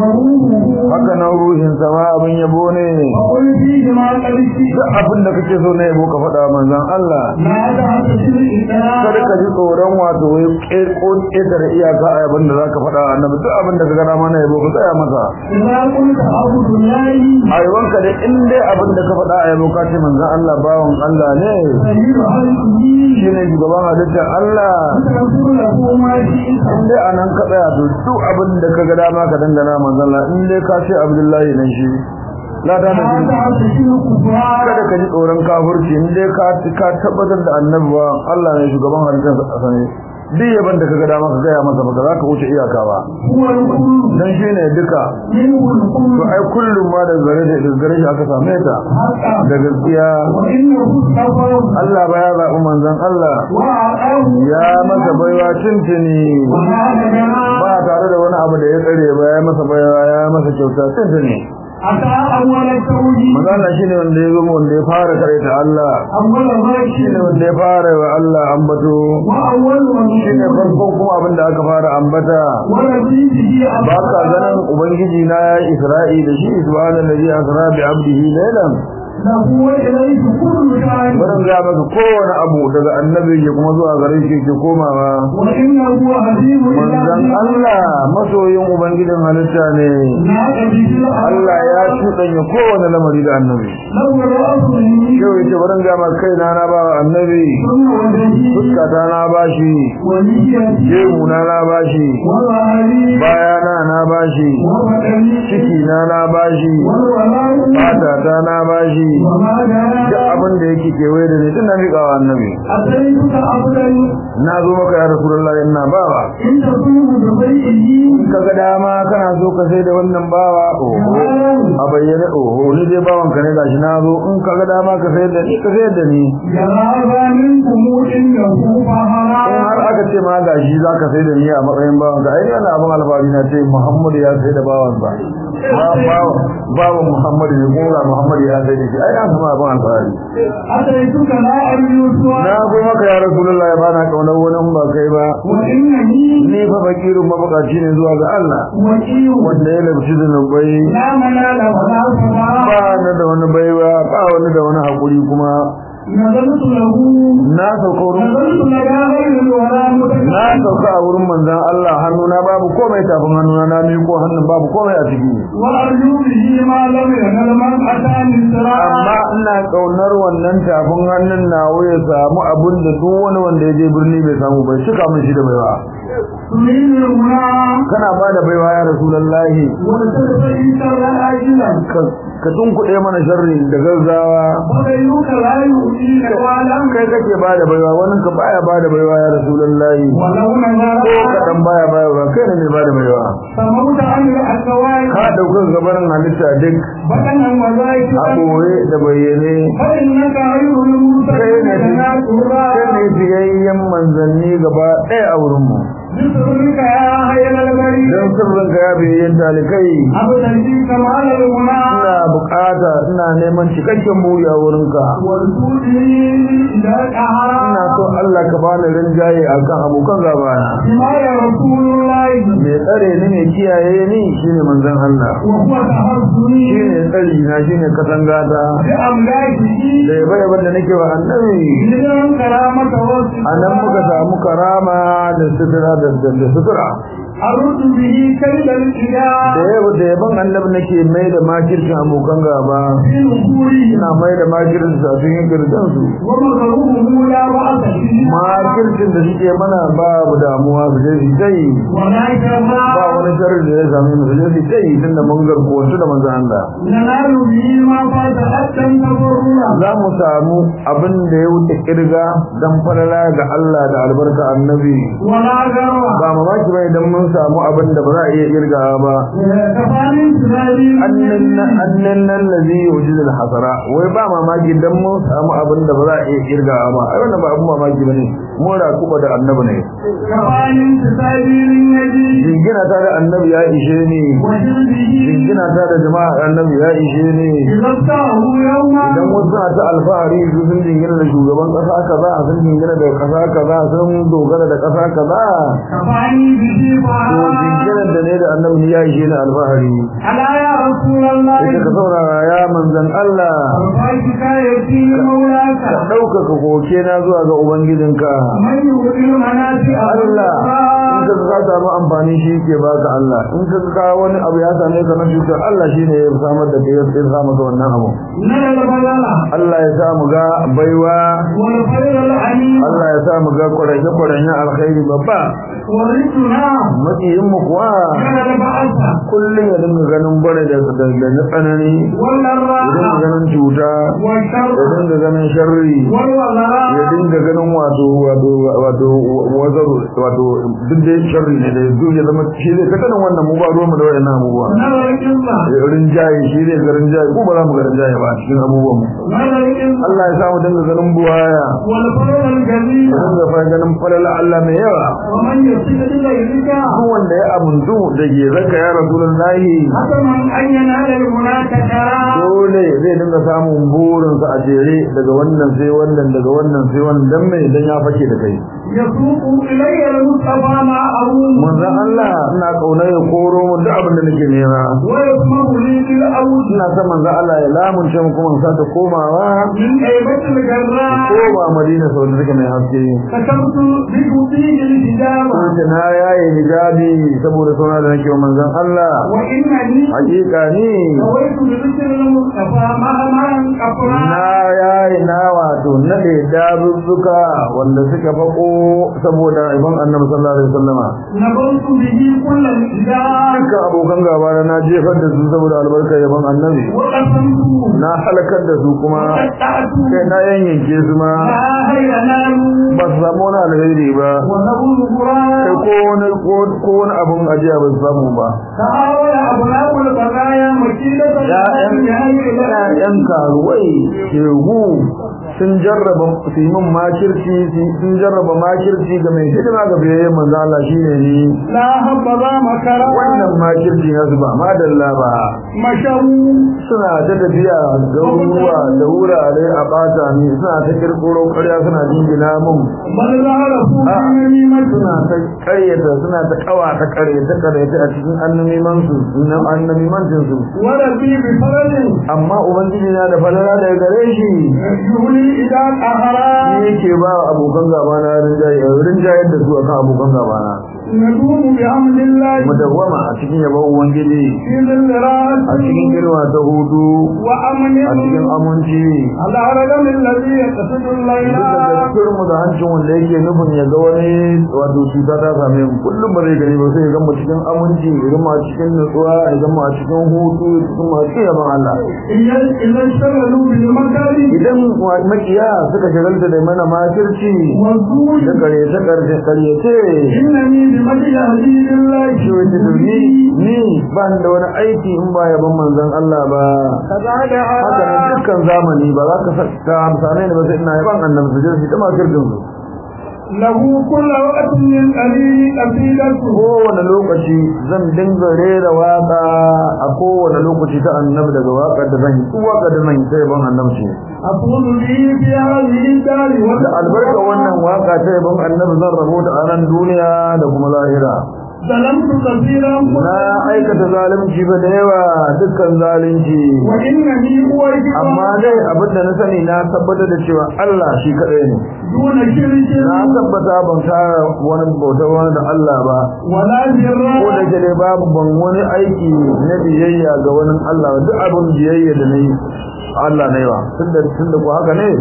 وروحه haka nan ruhin sa ma abun yabo ne وقل فيه ما قد فيه duk abin da kake so na yabo ka faɗa wa manzon Allah لا تحتسب kada الإسلام ka ji tsoron wato wai ko ƙetare iyaka a abin da zaka faɗa wa annabi duk abin da ka gana mana yabo ka tsaya masa إذا قلت عبد الله a yawanka dai in dai abin da ka faɗa a yabo ka ce manzon Allah bawan Allah ne سيد خلقه shine shugaban halittar Allah تقول له ما شئت in dai anan ka tsaya to duk abin da ka ga dama ka dangana manzon Allah in dai ka ce Abdullahi nan shi la ta da لا shi تحتسب الكفار kada ka ji tsoron kafirci in dai ka ka tabbatar da annabi ba Allah ne shugaban halittar sa ne duk yaban da kaga dama ka gaya masa ba za ka wuce iyaka ba هو الكل dan shine duka منه to الكل ai kullum ma da zare da gare shi aka same ta حقا da gaskiya وإنه اصطفى Allah ba ya zaɓi manzon Allah وأعطاه ya masa baiwa tuntuni وهذا جماعة ba tare da wani abu da ya tsare ba ya masa baiwa ya masa kyauta tuntuni أتى أول التوحيد manzon Allah shine wanda ya zama wanda ya fara karanta Allah أول shine الراشد wanda ya fara wa Allah ambato وأول shine من farkon kuma abin da aka fara ambata ونبيه ba ka ganin ubangiji na ya yi isra'i da shi subhanallazi asra bi abdihi laylan له وإليه كل شيء barin ga maka kowane abu daga annabi ya kuma zuwa gare shi ke komawa وإنه عزيز manzon Allah masoyin ubangijin halitta ne ناك به Allah ya cuɗanya kowane lamari da annabi لو رأس مني yau yace barin ga maka kaina na ba wa annabi ثم وجهي fuskata na bashi ونيتي gemu na na bashi وظهري bayana na bashi وبدني ciki na na bashi والولاء fatata na bashi وما duk جرى abin da yake kewaye da ni tun na miƙa wa annabi أتيتك أبدا na zo maka ya rasulullahi ina bawa إن تصوم ببيئه in ka ga dama kana so ka sai da wannan bawa oho a bayyane oho ni dai bawan ka ne gashi na zo in ka ga dama ka sayar da ni ka sayar da ni جرى منكم إنه in فهرا har aka ce ma gashi za ka sai da ni a matsayin bawan ka ai yana abin alfahari na ce muhammadu ya sai da bawan ba bawan muhammadu ne kuma muhammadu ya sai da shi ai an sama abin alfahari أتيتك لا أرجو سواك na zo maka ya rasulullahi ya bana kaunar wani in ba kai ba وإنني ni fa fakirin mabukaci ne zuwa ga Allah وكيل wanda ya labci zunubai لا منال ولا صلاة ba na da wani baiwa ba wani da wani hakuri kuma نزلت له na sauka wurin نزلت لدى غير ولا na متكلم sauka a wurin manzon Allah hannuna babu komai tafin hannuna na miko hannun babu komai a ciki وأرجو به ما لم ينل من أتاني الصراط amma ina kaunar wannan tafin hannun nawa ya samu abin da duk wani wanda ya je birni bai samu bai cika min shi da baiwa تريد المنى kana ba da baiwa ya rasulullahi وتستفيد شر عاجلا ka ka tunkuɗe mana sharri da gaggawa وغيرك لا يؤتيك ولا kai kake ba da baiwa wani ka baya ba da baiwa ya rasulullahi ولو ko نظر kaɗan baya baya kai ne mai ba da baiwa فموت عن الأكوان ka ɗaukar gabarin halitta duk بدنا a وذاكرا ɓoye da bayyane فإنك غير kai ne المرسلين لنا kai ne fiyayyen manzanni gaba ɗaya a wurinmu بسرك يا خير البرية don sirrin ka ya biyayyen talikai أبدا في كمال الغنى ina bukata ina neman cikakken buri a wurinka والجودي إلى الأعراء ina so Allah ka bani rinjaye akan abokan gabana بما يا رسول الله mai tsare ni mai kiyaye ni shine manzon Allah وهو تحصني shine tsari na shine katangata بأملاكه da yabe yaben da nake wa annabi إذن كرامة a nan muka samu karama da sutura da da sutura أرد به كيد da الإله yabo da yaban annabi nake mai da makircin abokan gaba في نفوره ina mai da makircin su a cikin girdan su ومكروه لا بأس فيه makircin da suke mana babu damuwa su je su tai ولا ba كما wani sharri da ya same mu su je su tai tunda mun garko su da manzo Allah ننال به ما فات حتى تضرنا za mu samu abin da ya wuce kirga dan falala ga Allah da albarka annabi ولا جرى ba mamaki ba idan mun samu abin da ba za a iya kirgawa ba كفاني تزالي annan nan lazi yujiz al-hasara wai ba mamaki dan mun samu abin da ba za a iya kirgawa ba ai wannan ba abin mamaki bane mu ra kuba da annabi ne كفاني تزالي للنبي jingina ta da annabi ya ishe ni وجلده jingina ta da jama'a annabi ya ishe ni إذا ابتعه يوما idan wasu suna ta alfahari su sun jingina da shugaban kasa kaza sun jingina da kasa kaza sun dogara da kasa kaza كفاني به to فعلا jinginan da ne da annabi ya ishe ni alfahari ألا يا رسول الله ita ka saurara ya manzan Allah أرضيك يأتي مولاك ka ɗaukaka koke na zuwa ga ubangijinka من يؤذي المنافع Allah in ka ka samu amfani shi ke baka Allah in ka ka wani abu ya same ka na cutar Allah shine ya samar da kai ya samu ka wannan abu نرى البلاء Allah ya sa mu ga baiwa والخير العليم Allah ya sa mu ga kwaranye kwaranye alkhairi babba ورثنا makiyin mu kuwa كان البعث kullum ya dinga ganin bare da da da na tsanani ya dinga والراحة ganin cuta والشر ya dinga ganin sharri ya والوزراء dinga ganin wato wato wato wazar wato duk da sharri ne da duk ya zama shi zai ka ganin wannan mu ba ruwan mu da wayannan abubuwa نرى القصة rinjaye shi zai ga rinjaye ko ba za mu ga rinjaye ba a cikin abubuwan mu نرى القصة Allah ya sa mu dinga ganin buwaya والفضل الجميل mu dinga fa ganin falala Allah mai yawa ومن يصل إليك duk wanda ya amuntu da ke zaka ya rasulullahi حتما أن ينال المناك كرام dole zai dinga samun burinsa a jere daga wannan sai wannan daga wannan sai wannan dan mai dan ya fake da kai يسوق إلي المصطفى مع أبوه manzon Allah ina kaunar ya koro mu duk abin da nake nema ويسمه لي بالأوج ina son manzon Allah ya lamunce mu kuma sa ta komawa من أيبة الجراء koma Madina sau da take mai haske كتبت بكتيج الحجابة ko na yaye hijabi saboda sauna da nake wa manzon Allah وإنني hakika ni نويت بذكر المصطفى مهما أفراد na yaye na wato nade dabuzzuka wanda suka fako saboda ibn annabi sallallahu alaihi wasallama نبرت به كل الإله dukkan abokan gaba na na jefar da su saboda albarkar yaban annabi وقسمت na halakar da su kuma وقطعت kai na yanyanke su ma لا خير نام ba su samu wani alheri ba ونبو kai القرآن ko wani ko wani abun ajiya ba su samu ba تعاول أبناء البرايا مكيدة ‘ya'yan karuwai shegu sun jarraba su yi min makirci sun jarraba makirci ga mai hidima ga biyayyen manzo Allah shine ni لا هبذا مكرا wannan makirci na su ba madalla ba مشوا suna ta tafiya da ruwa da wurare a bata ni suna ta kirkiro ƙarya suna jingina mun بل ظهر فوق Ah. نميمة suna ta ƙaryata suna ta ƙawa ta ƙaryata ƙaryata a cikin annamiman su na annamimancin su وربي بفرج amma ubangiji na da falala daga gare shi يهلي إذا قهرا shi yake ba abokan gaba na rinjaye rinjayar da su akan abokan gaba na ندوم بحمد الله mudawwama a cikin yabon ubangiji في ذل a راس cikin girma ta hudu وأمن a cikin aminci على رجل الذي يقصد الليل duk da gaskiyar mu da hancin wanda yake nufin ya ga wani wato cuta ta same mu kullum ba zai gani ba sai ya gama cikin aminci ya gama cikin nutsuwa ya gama cikin hutu ya cikin masu cikin yaban Allah إذا إذا اشتغلوا بالمكر idan makiya suka shagalta da mana makirci والزور da karyace karyace karyace إنني بمدح هدي الله shi wace ni ni ba ni da wani aiki in ba yaban manzon Allah ba كذلك haka nan dukkan zamani ba za ka sa- ka amsane ni ba sai ina yaban annabi su je su ta makircin su له كل وقت من قليل قصيدته kowane lokaci zan dinga rera waka a kowane lokaci ta annabi daga waƙar da zan yi duk waƙar da zan yi sai ban annabi ce أقول به في هذه الدار da albarka wannan waka ta yabon annabi zan rabo ta a nan duniya da kuma lahira ظلمت كثيرا na aikata zalunci ba da yawa dukkan zalunci وإنني أوجب amma dai abin da na sani na tabbatar da cewa Allah shi kaɗai ne دون شرك na tabbata ban tara wani bautar wani da Allah ba ولا ko da جراء ke dai babu ban wani aiki na biyayya ga wani Allah ba duk abin biyayya da na yi Allah na yi wa tunda tunda ko haka ne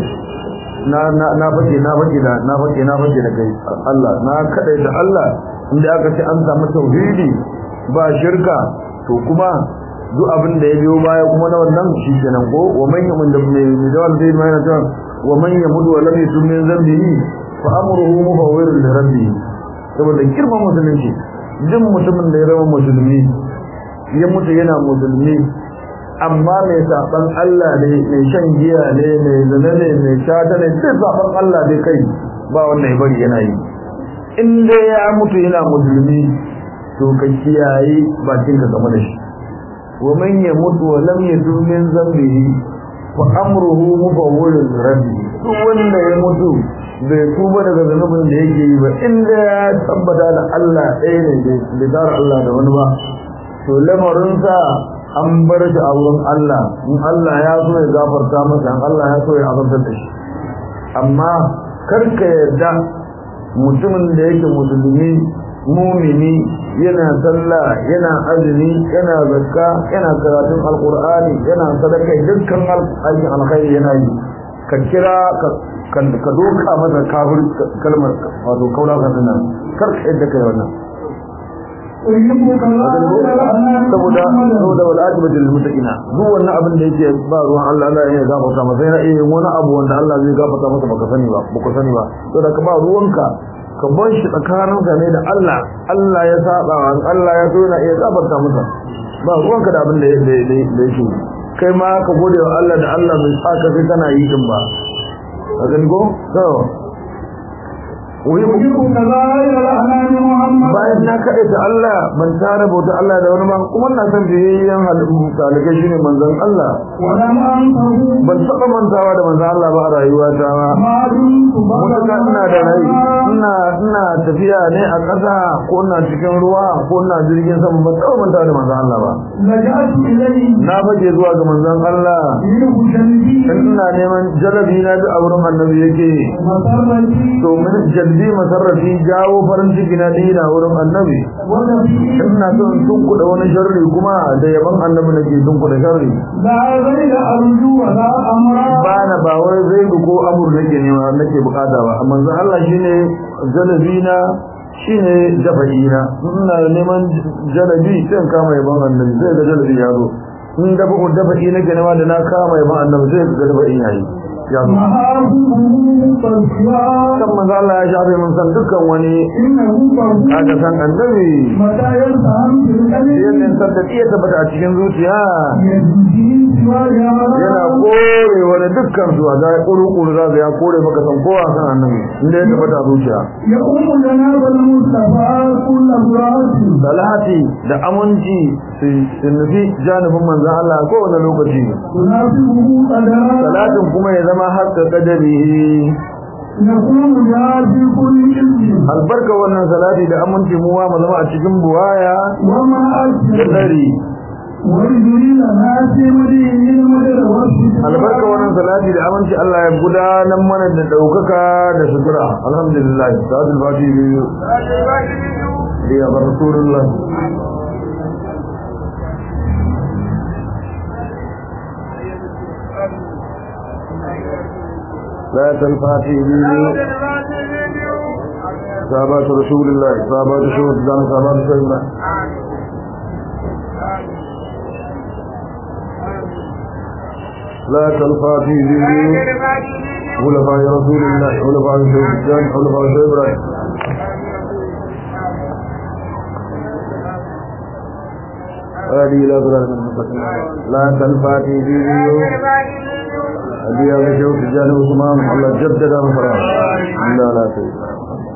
na na na fake na fake da na fake na fake da kai Allah na kadai da Allah inda aka ce an samu tauhidi ba shirka to kuma duk abin da ya biyo baya kuma na wannan shi kenan ko wa man yamun da mai da wanda zai mai na wa man yamudu wa lam yusum min zambihi fa amruhu mufawwirun li rabbih saboda girman musulunci duk mutumin da ya zama musulmi ya mutu yana musulmi amma mai saban Allah ne mai shan giya ne mai zina ne mai shata ne duk saban Allah dai kai ba wannan ya bari yana yi in dai ya mutu yana musulmi to ka kiyaye bakin ka game da shi wa man yamutu wa lam yatub min zambihi fa amruhu mufawwirun rabbi duk wanda ya mutu bai tuba daga zanubin da yake yi ba inda ya tabbata da Allah ɗaya ne bai tsara Allah da wani ba to lamarinsa an bar shi a wurin Allah in Allah ya so ya gafarta masa in Allah ya so ya azabtar da shi amma karka yarda mutumin da yake musulmi mumini yana sallah yana azumi yana zakka yana karatun alqur'ani yana sadaka dukkan aikin alkhairi yana yi ka kira ka ka doka masa kafir kalmar wato kaula kan nan karka yadda kai wannan أحبك الله saboda saboda wal ajibatu lil muttaqina duk wannan abin da yake ba ruwan Allah Allah ya gafarta masa yana iya wani abu wanda Allah zai gafarta masa baka sani ba baka sani ba saboda ka ba ruwanka ka bar shi tsakaninka ne da Allah Allah ya saba wa Allah ya so yana iya gafarta masa ba ruwanka da abin da da yake kai ma ka gode wa Allah da Allah bai saka kai kana yi din ba a gani ko to أحبك ظاهر الأحلام محمد bayan na kaɗe ta Allah ban tara bauta Allah da wani ba kuma na san biyayyen halittu talikai shine manzon Allah ولم أنته ban taɓa mantawa da manzon Allah ba a rayuwa ta ba ما دمت mutuka ina da rai ina ina tafiya ne a ƙasa ko ina cikin ruwa ko ina jirgin sama ban taɓa mantawa da manzon Allah ba لجأت إليه na fage zuwa ga manzon Allah منه جلبي in ina neman jalabi na duk a wurin annabi yake مسرتي to min jalbi masarrafi jawo farin ciki na dina wurin annabi ونبي ina so in tunkuɗa wani sharri kuma da yaban annabi nake tunkuɗa sharri لا غير أرجو ولا أمرا ba na ba wai zai ko amur nake nema nake bukata ba amma manzo Allah shine jalabina shine jafa'ina ina neman jalabi sai in kama yaban annabi sai ga jalabi ya zo in dafa ko dafa'i nake nema da na kama yaban annabi sai ga dafa'i yayi ya zo محابه فالسوى kan manzo Allah ya shafe mun san dukkan wani إنه فرد kaga san annabi متى يلتهم في القلب yadda san da iya tabbata a cikin zuciya يجزي سوى yana kore wani dukkan su a zai kuru-kuru za su ya kore maka san kowa san annabi inda ya tabbata a zuciya يقوم جناب المصطفى كل براءة salati da aminci su nufi janibin manzan Allah a kowane lokaci تناسبه قدرا salatin kuma ya zama haska kadari نكون جاء في كل علم albarka wannan salati da aminci mu ma mu zama a cikin buwaya وما da أكثر tsari ويجري لنا في مدين المدر albarka wannan salati da aminci Allah ya gudanar mana da daukaka da sutura alhamdulillah salatul fatihi biyu ya rasulullah لا تنفاتي به صحابات رسول الله صحابات رسول الله صحابات رسول الله لا تنفاتي به خلفاء رسول الله خلفاء شيخ الجان خلفاء شيخ إبراهيم هذه لا صراط المستقيم لا تنفاتي به هذه هذا شيخ الجان وسمام الله جدد مفرام لا لا سيد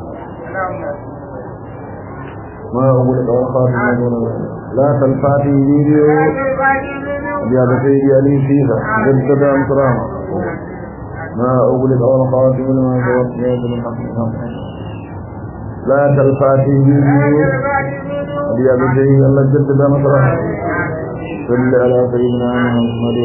ما أقول قول خاتم لا تلفاتي فيديو زيادة سيدي علي فيها جدد أمسرامة ما أقول قول خاتم لما توفيت الحق لا تلفاتي فيديو زيادة سيدي الله جدد أمسرامة صل على سيدنا محمد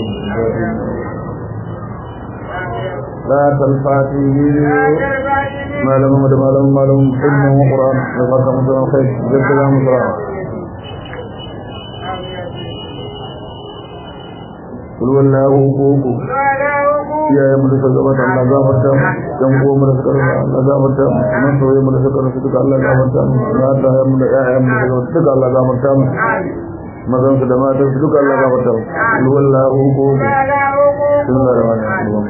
لا تلفاتي فيديو ما لهم ما لهم ما لهم حلم وقرآن لقد مثلا خير جدد أمسرامة قل والله كوكو iyayen mu da suka gabata Allah gafarta mu dan uwan mu da suka rasa Allah gafarta mu nan soyayya mu da suka rasa duka Allah gafarta mu mata ya mu da ƴaƴan mu da duka Allah gafarta mu mazan su da matan su duka Allah gafarta mu qul wallahu kooku bismillahir rahmanir rahim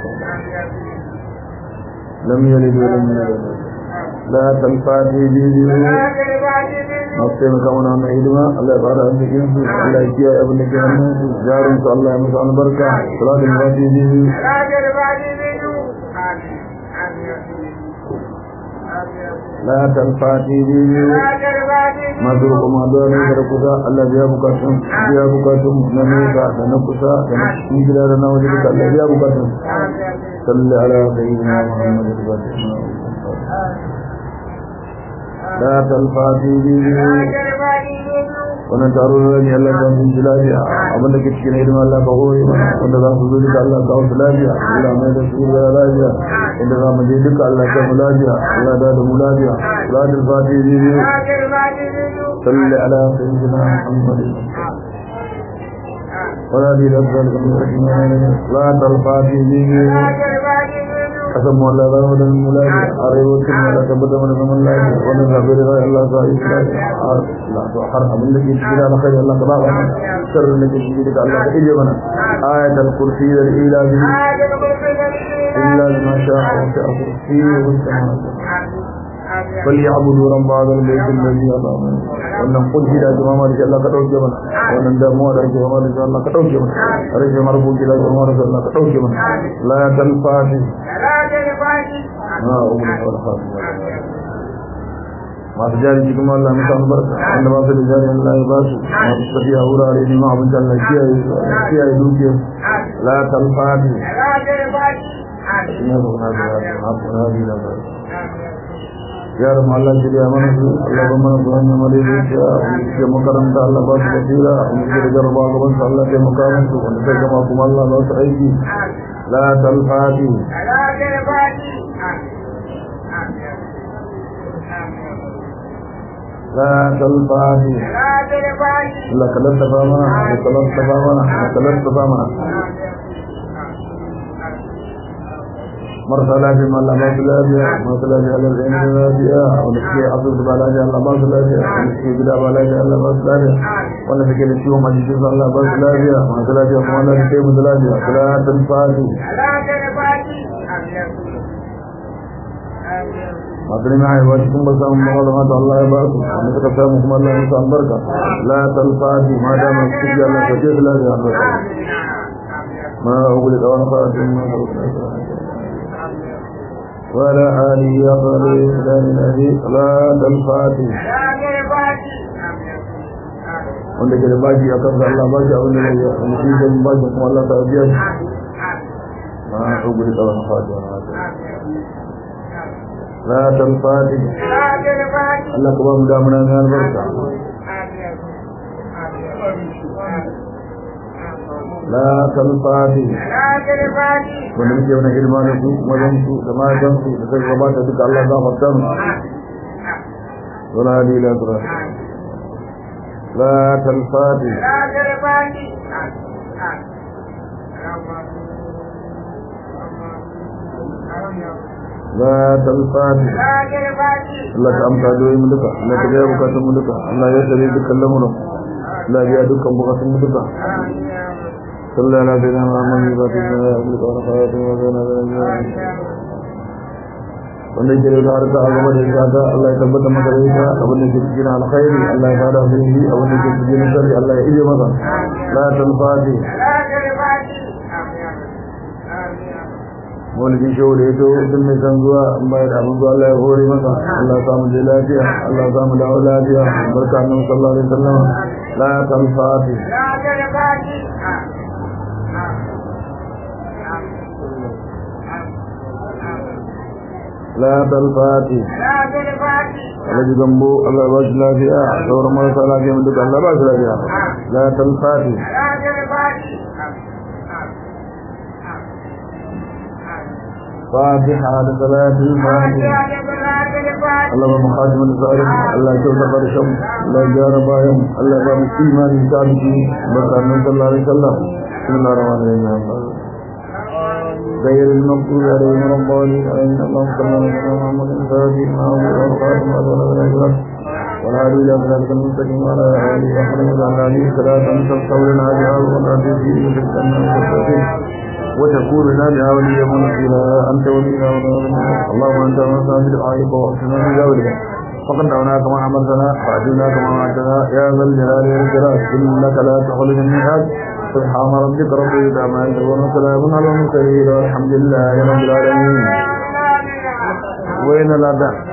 lam yalid wa lam yulad la tanfa'u bihi masu taimaka mana wannan hidima Allah ya fara an cikin su Allah ya kiyaye abin da ke hannun su jarin su Allah ya musu albarka salatin fati bihi la tanfati bihi masu kuma da ne da kusa Allah ya bukatun ya bukatun na nesa da na kusa da na cikin gida da na waje duka Allah ya bukatun salli ala sayyidina Muhammad لا تلفاتي به wannan taro da ne Allah ya yi lafiya abinda ke cikin hidima Allah ka hore mana wanda za su zo duka Allah ka wasu lafiya Allah mai da su da lafiya inda za mu je duka Allah ka mu lafiya Allah da da mu lafiya salatul fatihi biyu salli ala sayyidina Muhammad wala bi rabbal alamin salatul fatihi biyu kasan mu Allah zama da mu lafiya arewacin mu Allah tabbata mana zaman lafiya wannan zabi da Allah sa yi lafiya Allah to har abin da ke cikin alkhairi Allah ka ba mu sirrin da ke cikin da Allah ka ije mana ayatul kursi da ila bi illa ma sha'a wa sha'a kursi wa samawati فليعبدوا رب هذا البيت الذي أطعمنا wannan kunci da jama'a da Allah ka dauke mana wannan damuwa da jama'a da Allah ka dauke mana rage marbuki da jama'a da Allah ka dauke mana la talfati la talfati ma umma wal khatim masu jari cikin Allah musa albarka wanda ba su da jari Allah ya ba su masu tafiya wurare ne ma abin da Allah kiyaye kiyaye dukiyar la talfati la talfati ina da wani da wani da yaran Allah shirya mana su Allah ba mana zuwan ya mare zuciya ke makaranta Allah ba su basira wanda ke da jarraba gaban su Allah ke makamin su wanda sai gama kuma Allah ba su aiki la talfati لا تلفاتي لا كلت فامنا وكلت فامنا وكلت فامنا marasa lafiya ma Allah ba su lafiya masu lafiya Allah zai yi lafiya wanda suke asibiti ba lafiya Allah ba su lafiya wanda suke gida ba lafiya Allah ba su lafiya wanda suke da ciwon majikin su Allah ba su lafiya masu lafiya kuma Allah su kai musu lafiya salatul fati masu neman haihuwa cikin ba samun mawa da mata Allah ya ba su wanda suka samu kuma Allah ya musu albarka la talfati ma da masu ciki Allah ka ce su lafiya albarka ma uguli da wani fatin ma وعلى آله أقل إسلام الذي صلاة الفاتح wanda ke da baji a kan Allah ba shi abin da ya yi wanda shi zai baji kuma Allah ta biya shi ma a tsogu da tsawon fatiha na haka la talfati Allah ka ba mu damuna mai albarka la talfati wanda muke wani ilma da su mazan su da matan su da suka gabata duka Allah za mu san wala hadi la tura la talfati la talfati Allah ka amsa doyi mu duka Allah ka biya bukatun mu duka Allah ya tsare dukkan lamuran Allah ya biya dukkan bukatun mu duka صلى على سيدنا محمد وعلى اله وصحبه وسلم wanda ke da harka a gaba da ita Allah ya tabbata maka da ita abin da ke cikin alkhairi Allah ya fada su yi abin da ke cikin sharri Allah ya ije masa la tanfati maulidin shehu da ya to duk mai san zuwa in bayar da abin zuwa Allah ya hore masa Allah ya samu je lafiya Allah ya samu dawo lafiya barka annabi sallallahu alaihi wasallam la kan fati la tal fati Alhaji Gambo Allah ya ba shi lafiya sauran marasa lafiya mu duka Allah ba shi lafiya la tal fati فاتحة لصلاة الفاتحة اللهم خاتم الزائر الله يجوز فرشم الله يجار بايم الله يبقى مسلمان إنسانك بركة صلى الله عليه وسلم بسم الله الرحمن الرحيم غير المغضوب عليهم ولا الضالين آمين اللهم صل على سيدنا محمد الفاتح ما هو الخاتم وعلى آله والهادي إلى صراطك المستقيم وعلى آله وصحبه وعلى آله صلاة تستغفر لنا بها ولا تزيد وتستنى وتكون لنا بها وليا ونصيرا أنت ولينا ونصيرا اللهم أنت ونصيرا بدعائك وأحسنا بذلك فقد دعوناك ما أمرتنا فأجلناك ما وعدتنا يا ذا الجلال والإكرام إنك لا تخرج الميعاد سبحان ربك رب العزة عما يصفون وسلام على المرسلين والحمد لله رب العالمين وين الأداء